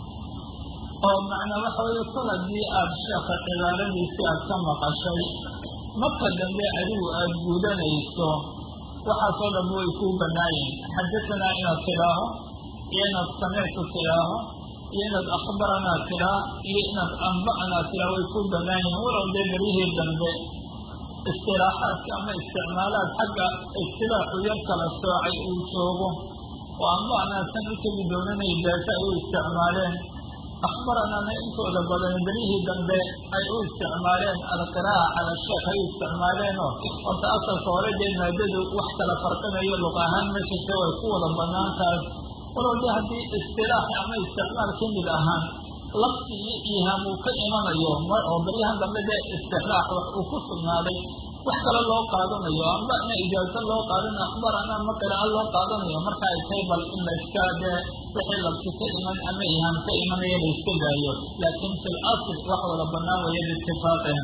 S2: oo macnaa waxa weeye koladii aada sheeka cibaaradiisii aada ka maqashay marka dambe adigu aada guudanayso waxaasoo dhan way kuu banaayihin xadahanaa inaad tidhaaho iyo inaad samictu tidhaaho iyo inaad akhbaranaa tidhaa iyo inaad amba'anaa tidhaa way kuu banaan yihiin walow dee beryihii dambe istilaaxaadka ama isticmaalaad xagga istilaaxu yar kala soocay uu joogo oo amba'anaa san u tegi doonanay daata ay u isticmaaleen akhbaranaana intooda badan beryihii dambe ay u isticmaaleen alqiraa'a cala sheekh ay u isticmaaleenoo horta asalka hore dee maadadu wax kala farqinayo luq ahaan ma jirta way ku wada banaan tahay walow de haddii istilaaxi ama isticmaal ka mid ahaan lafti iyo iihaam uu ka imanayo oo baryahan dambe dee istixlaax wax uu ku sugnaaday wax kale loo qaadanayo ambana ijaazo loo qaadanayo akhbarana ama qira'a loo qaadanayo marka ay tahay bal in la iska dee wixii labsi ka iman ama iihaam ka imanaya la iska daayo laakiin fi l asl wax wada banaan weeye biitifaaqihim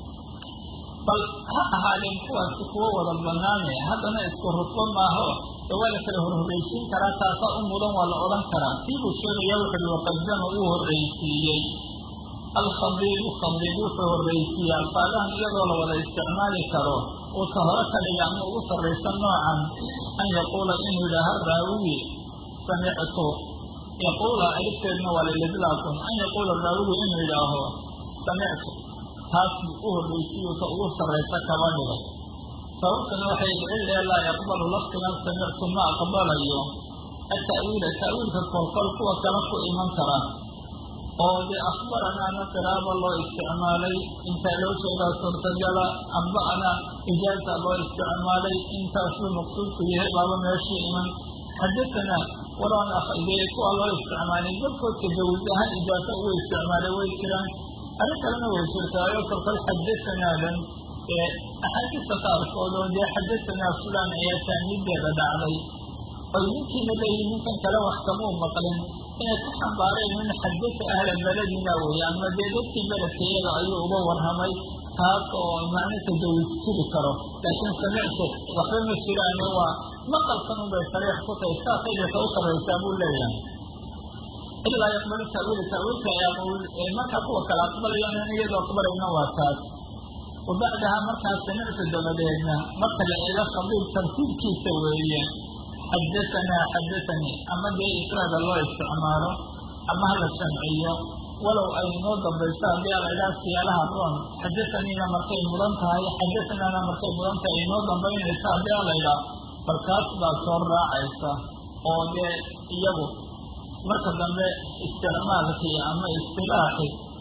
S2: bal ha ahaadeen kuwaasi kuwo wada banaane haddana isku rufo maaho de waa la kala horhorreysiin karaa taasaa u mudan waa la odhan karaa kii buu sheegaya wuxuui waqadama uu horreysiiyey alkhabiibu khabiib wuxuu horreysiiyey alfaadahan iyadoo la wada isticmaali karo uu ka hore ka dhiga ama ugu sarraysa noocan an yaquula inuu yidhaaha raawiyi samictu yaquula alifteedna waa lilidlaaqun an yaquula raawiyi inuu yidhaaho samictu taas buu u horreysiiyo ta ugu sarraysa kaba dhigay sababtuna waxay cillee laa yaqbalu lafdigan samictu ma aqbalayo ata'wiila ta'wiilka kolkol kuwa kale ku iman kara oo dee akhbaranaana qiraaba loo isticmaalay intaa loo jeedaa suurtagala amba'ana ijaaza loo isticmaalay intaasuu maqsuudku yahay baaba meeshii iman xadatanaa walaan dee kuwa loo isticmaalay dadkood tajawuz ahaan ijaaza ugu isticmaalay way jiraan arrin kalena way jirtaayo kolkol xadatanaadan ee axaadiista qaarkood oo dee xadatanaa fulaan ayaa taamiideeda dhacday oy ninkiina leeyihin ninkan kale wax kamuu maqlin inay ku xambaareen in xadasa ahla beledina weeye ama dee dadkii beledka iyaga ayuu uga warramay taas oo macno tajawis jiri karo laakiin samictu waxba ma jiraane waa maqalkan unbay sariix ku tahay saasay deeta u sarraysaa buu leeyahay ilaa yaqbalu ta'wiila ta'wiilka ee markaa kuwa kale aqbalayaan in iyadoo aqbalayna waa taas wabacdaha markaa samictu dabadeedna marka la eego khabiib tartiibkiisa weeye xadatanaa xadathanii ama dee ifraada loo isticmaalo ama hala jamciyo walow ay noo dambayso haddii ala idhaha siyaalaha roon xadathaniina markay mudan tahay xadathanaana markay mudan tahay ay noo dambaynayso haddii ala idhaah balkaas baa soo raacaysa oo dee iyagu marka dambe isticmaalkii ama istilaaxi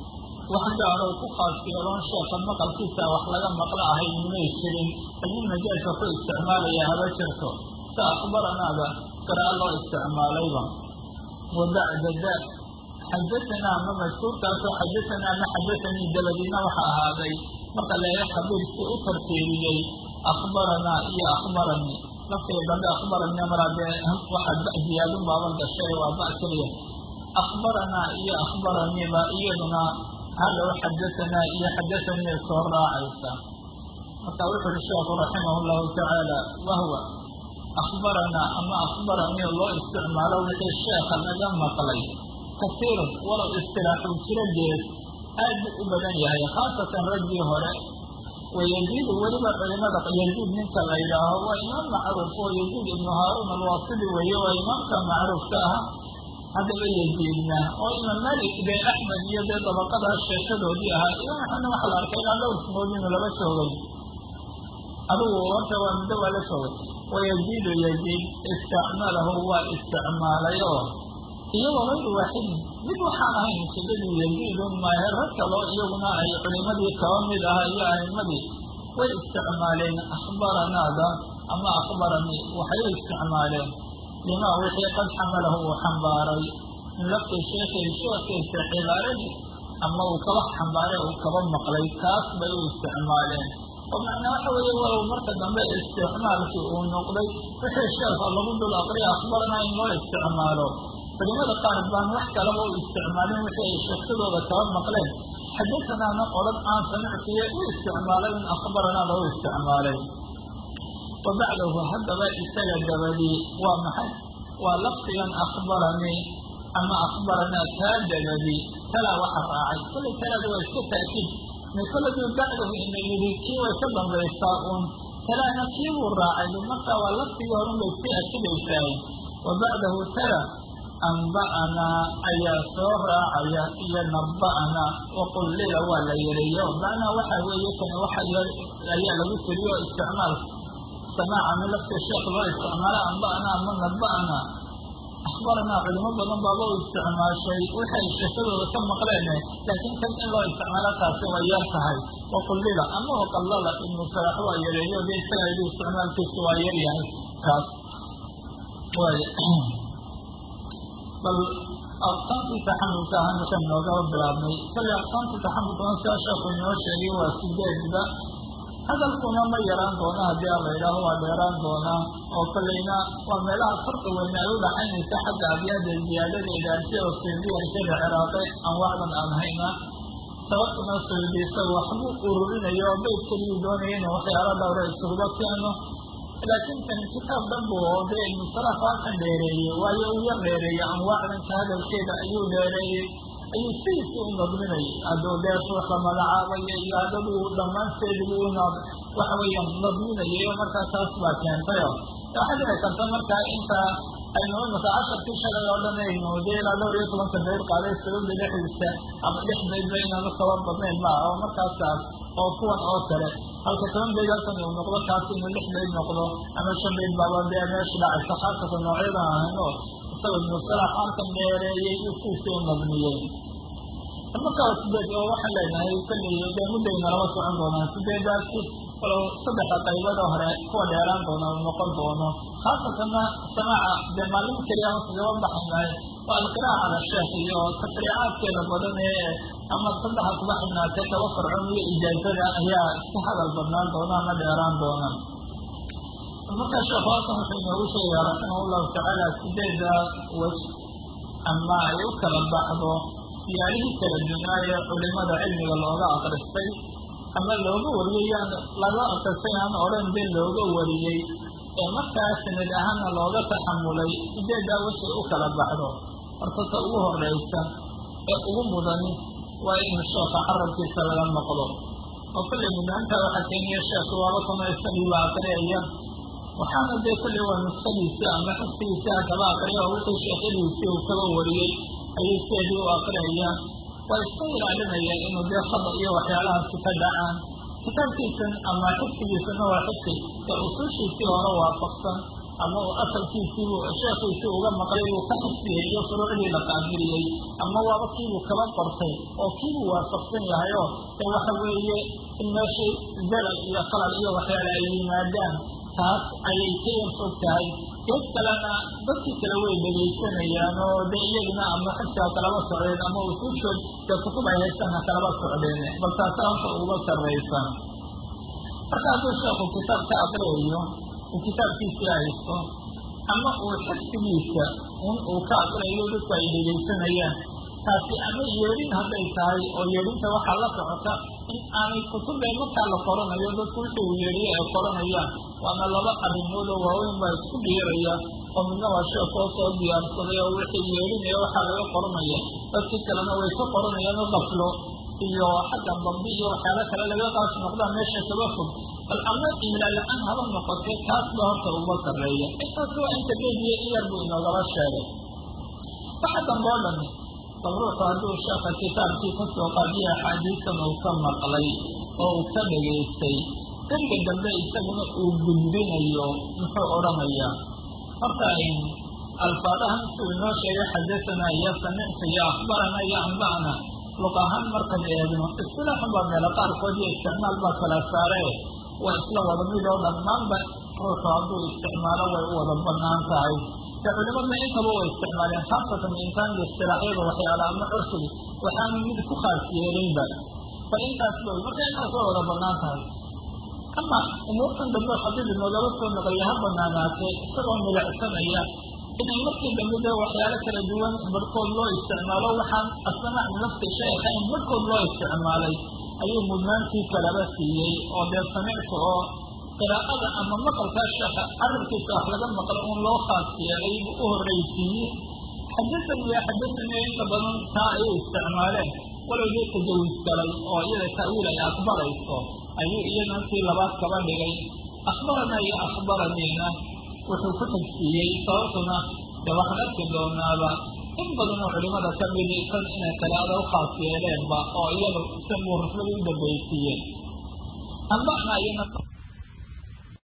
S2: wax gaaro ku khaas yeeloon sheeka maqalkiisa wax laga maqlo ahay may jirin ayuu majaaska ku isticmaalaya haba jirto sa akhbaranaada qira'a loo isticmaalayba wa bacda da xadatanaa ama majkuurkaasoo xadatanaa ama xadatanii dabadiina waxa ahaaday marka leega khabiir si u tartiibiyey akhbaranaa iyo akhbaranii laftiga dambe akhbaranii maraa dee waxaa ba ziyaadun baaba gashay waa ba keliya akhbaranaa iyo akhbaraniiba iyaduna hadhow xadatanaa iyo xadatanii soo raacaysa marka wuxu uhi sheekhu raximah llahu tacaala wahwa akhbaranaa ama akhbaranii loo isticmaalo wixii sheekha laga maqlay kasiirun walow istilaaxuu jiro gees aad buu u badan yahay khaasatan raggii hore wayaziidu weliba culimada yaziid ninka la yidhaaho waa imaam macruuf oo yaziid ibnu haaruun alwaasidi weeye waa imaamka macruufka ah haddaba yaziidna oo imaam malik dee axmed iyo dee dabaqadaa sheeshadoodii ahaa imaam axmedna waxaa la arkay ilaa dhowr simood inuu laba joogay adigu horta waa muddo waa la joogay wayaziidu yaziid istacmalahu waa isticmaalay oo iyagoo hayru waaxidin mid waxaan ahayn ujeedadu yaziidun maahe rag kaloo iyaguna ay culimadii kaba mid aha iyo a'imadii way isticmaaleen akhbaranaada ama akhbaranii waxay u isticmaaleen limaa wixii qad xamalahu uu xambaaray min lafti sheekhi sheekhiisa cibaaradii ama uu kaba xambaaray uu kaba maqlay kaas bay u isticmaaleen oo macnaa waxa weeye walow marka dambe isticmaalkii uu noqday wixii sheekha lagu dul aqriya akhbaranaa in loo isticmaalo culimada qaar baan wax kalaba u isticmaalin wixii ay sheeksadooda kaba maqleen xadasanaana odhan aan samicsiye u isticmaalay in akhbaranaada u isticmaalay wa bacdahu haddaba isaga dabadii waa maxay waa lafdigan akhbaranii ama akhbaranaa kaa dabadii talaa waxa raacay kollay talaada waa iska taakiid mikoladuu bacdahu ina yidhi kii way ka dambaysaa uun talaana kii buu raacay markaa waa lafdigii horun bay iska akidaysaay wa bacdahu tala anba'anaa ayaa soo raacaya iyo naba'anaa waqullila waa la yareeyo macnaa waxa weeye kan waxa ayaa lagu tiriyo isticmaalka samaaca min lafti sheekh loo isticmaalo anba'anaa ama naba'anaa akhbaranaa culimo badan baaba u isticmaashay waxay sheekadooda ka maqleen laakiin kan in loo isticmaalo taasi way yar tahay waqullila ama waqallala ibnu salaax waa yareeyo de isaga yidhi isticmaalkiisu waa yar yahay kaas waay bal aqsaamtii taxamulka ahaa markaan noogaba bilaabnay kale aqsaamtii taxamulkuna sidaa sheekhu inoo sheegay waa sideedba hadalkuna ma yaraan doona haddii a la yidhaaho waa dheeraan doonaa oo kaleyna waa meelaha farqi weyne ay u dhaxaynaysa xagga abyaada ziyaadadeeda sida suyuudiya shada ciraaqe anwaacdan aan hayna sababtuna suyuudi isaga waxbuu ururinayo oo bayt keliyuu doonaya inuu waxyaala dhowra isuguba keeno laakiin kan kitaab dhanbu oo dee ibnusalax waa kan dheereeyey waayo uu yar dheereeyey anwaacdanka hadalkeeda ayuu dheereeyey ayuu sidiisii u nadminayay hadduu dee ruux la magacaabaya iyo haddadu dhammaanteedibu u waxa weeyaan nadminayay oo markaa taas baa keentayo waxaa dhici karta markaa inta aynu imika casharkii shalay oo dhan aynu dee ilaa dhowr iyo tobanka bayr qaaday sababda dhexdiisa ama dhex baydba inaanu kaba badnayn maa oo markaasaas oo kuwan oo kale halka toban bayd halkan uu noqdo kaas inuu lix bayd noqdo ama shan bayd baaba dee meesha dhacaysa khaasatan noocyadan ahayn oo isagoo ibnusalax halkan dheereeyey uu sidiisii u nadmiyey markaa sideed oo waxaan leenahay kalley dee muddayna lama socon doonaan sideedaasi walow saddexa qaybada hore kuwa dheeraan doona uu noqon doono khaasatanna samaaca dee maalin keliya ama kagaba baxaynahay waa alqiraa'a cala sheekh iyo tafriicaadkeeda badan ee ama saddexa kuba xidhnaatee kaba farcoon iyo ijaazada ayaa iska hadal badnaan doona ama dheeraan doona markaa sheekhu halkan wuxuu inoogu sheegayaa raximah llahu tacaala sideeda wej ama ay u kala baxdo siyaalihii kala dunaayee culimada cilmiga looga akristay ama looga wariyey yaan laga akristay aan odhan be looga wariyey ee markaa sanad ahaana looga taxamulay sideedaa weshay u kala baxdo horta ta ugu horeysa ee ugu mudani waa inu sheekha carabkiisa laga noqdo oo kolley mudnaantaa waxaa keeniya sheekhu waaba kama isagiiba akriyaya waxaana dee kolley waa nuskadiisii ama xifdigiisii ha kaba akriya oo wixii sheekhadiisii uu kaba wariyey ayay sideedii u akriyayaan waa iska ilaalinayaan inuu dee khada iyo waxyaalahaasi ka dhacaan kitaabkiisan ama xifdigiisana waa xifdi ee usuushiisii hore waafaqsan
S1: ama uu asalkiisiibuu sheekhiisii uga maqlay buu ka xifdiyey iyo furuucdii la qaabiliyey ama waaba kiibuu kaba qortay oo kiibuu waafaqsan yahay oo ee waxa weeye in meeshii zalal iyo khalal iyo waxyaale ay yimaadaan taas ayay ka yar fog tahay gees kalena dadkii kale way dhegaysanayaan oo de iyagina ama xifsiga kalaba socdeen ama usuushood dee kutub ay haystaan ha kalaba socdeen bal taasa horta uga sarraysan marka hadduu sheekhu kitaab ka aqriyayo uu kitaabkiisii haysto ama uu xifsigiisa un uu ka aqriyayo dadku ay dhegaysanayaan taasi ama yeedhin hadday tahay oo yeedhinta waxaa la socota in aanay kutubee markaa la qoranayo dadku wixii uu yeedhiyo ay qoranayaan waana laba arrimood oo waaweyn baa isku dhiiraya oo midna waa sheekoo soo diyaarsaday oo wixii yeedhinaya waxaa laga qoranaya dadkii kalena way ka qoranayaan oo qaflo iyo xagga dambi iyo waxyaala kale laga qaas noqdaan meesha kaba fog bal ama imla la-aan haba noqotee kaas ba horta uga sarreeya intaas waa inta geediya in yar buu inoogaba sheegay waxa dambe oo dhami bal ruuxu hadduu sheekha kitaabkii kasoo qaadiya axaadiisan uu ka maqlay oo uu ka dhegaystay deriga dambe isaguna uu gudbinayo muxuu odhanayaa horta alfaadahan suu inoo sheegay xadasanaa iyo samicta iyo akhbarana iyo anba'na luq ahaan markan eegno istilaaxun baa meelo qaarkood iyo isticmaal baa kala saare waa isla wada mid oo dhammaanba ruuxu hadduu isticmaalo way u wada banaan tahay de culimadna intaba way isticmaaleen khaasatan insaanka istilaaxyada waxyaala ama curfigi waxaanu mid ku khaas yeelinba bal intaas ba marka intaas way wada banaan tahay ama umuurtan dambe xadiid inoogaba soo naqliya ha banaanaatee isagoo milicsanaya inay markii dambe dee waxyaalo kala duwan barhkood loo isticmaalo waxaan asnamac nafsi sheekha in barhkood loo isticmaalay ayuu mudnaantii kalaba siiyey oo dee samicta oo qiraa'ada ama maqalkaa sheekha carabkiisa wax laga maqlo uun loo khaas yeelay buu u horraysiiyey xadasan iyo xadasaniyo inta badan taa ayay isticmaaleen walow dee tajawis galay oo iyada ta'wiil ay aqbalayso ayuu iyadana tii labaad kaba dhigay akhbarana iyo akhbaraniina wuxuu ku tagsiiyey sababtuna dee waxaan arki doonaaba in badan oo culimada ka midi tan inay qiraa'ada u khaas yeeleenba oo iyada si muu ruflada u dambaysiiyeen ambana iyana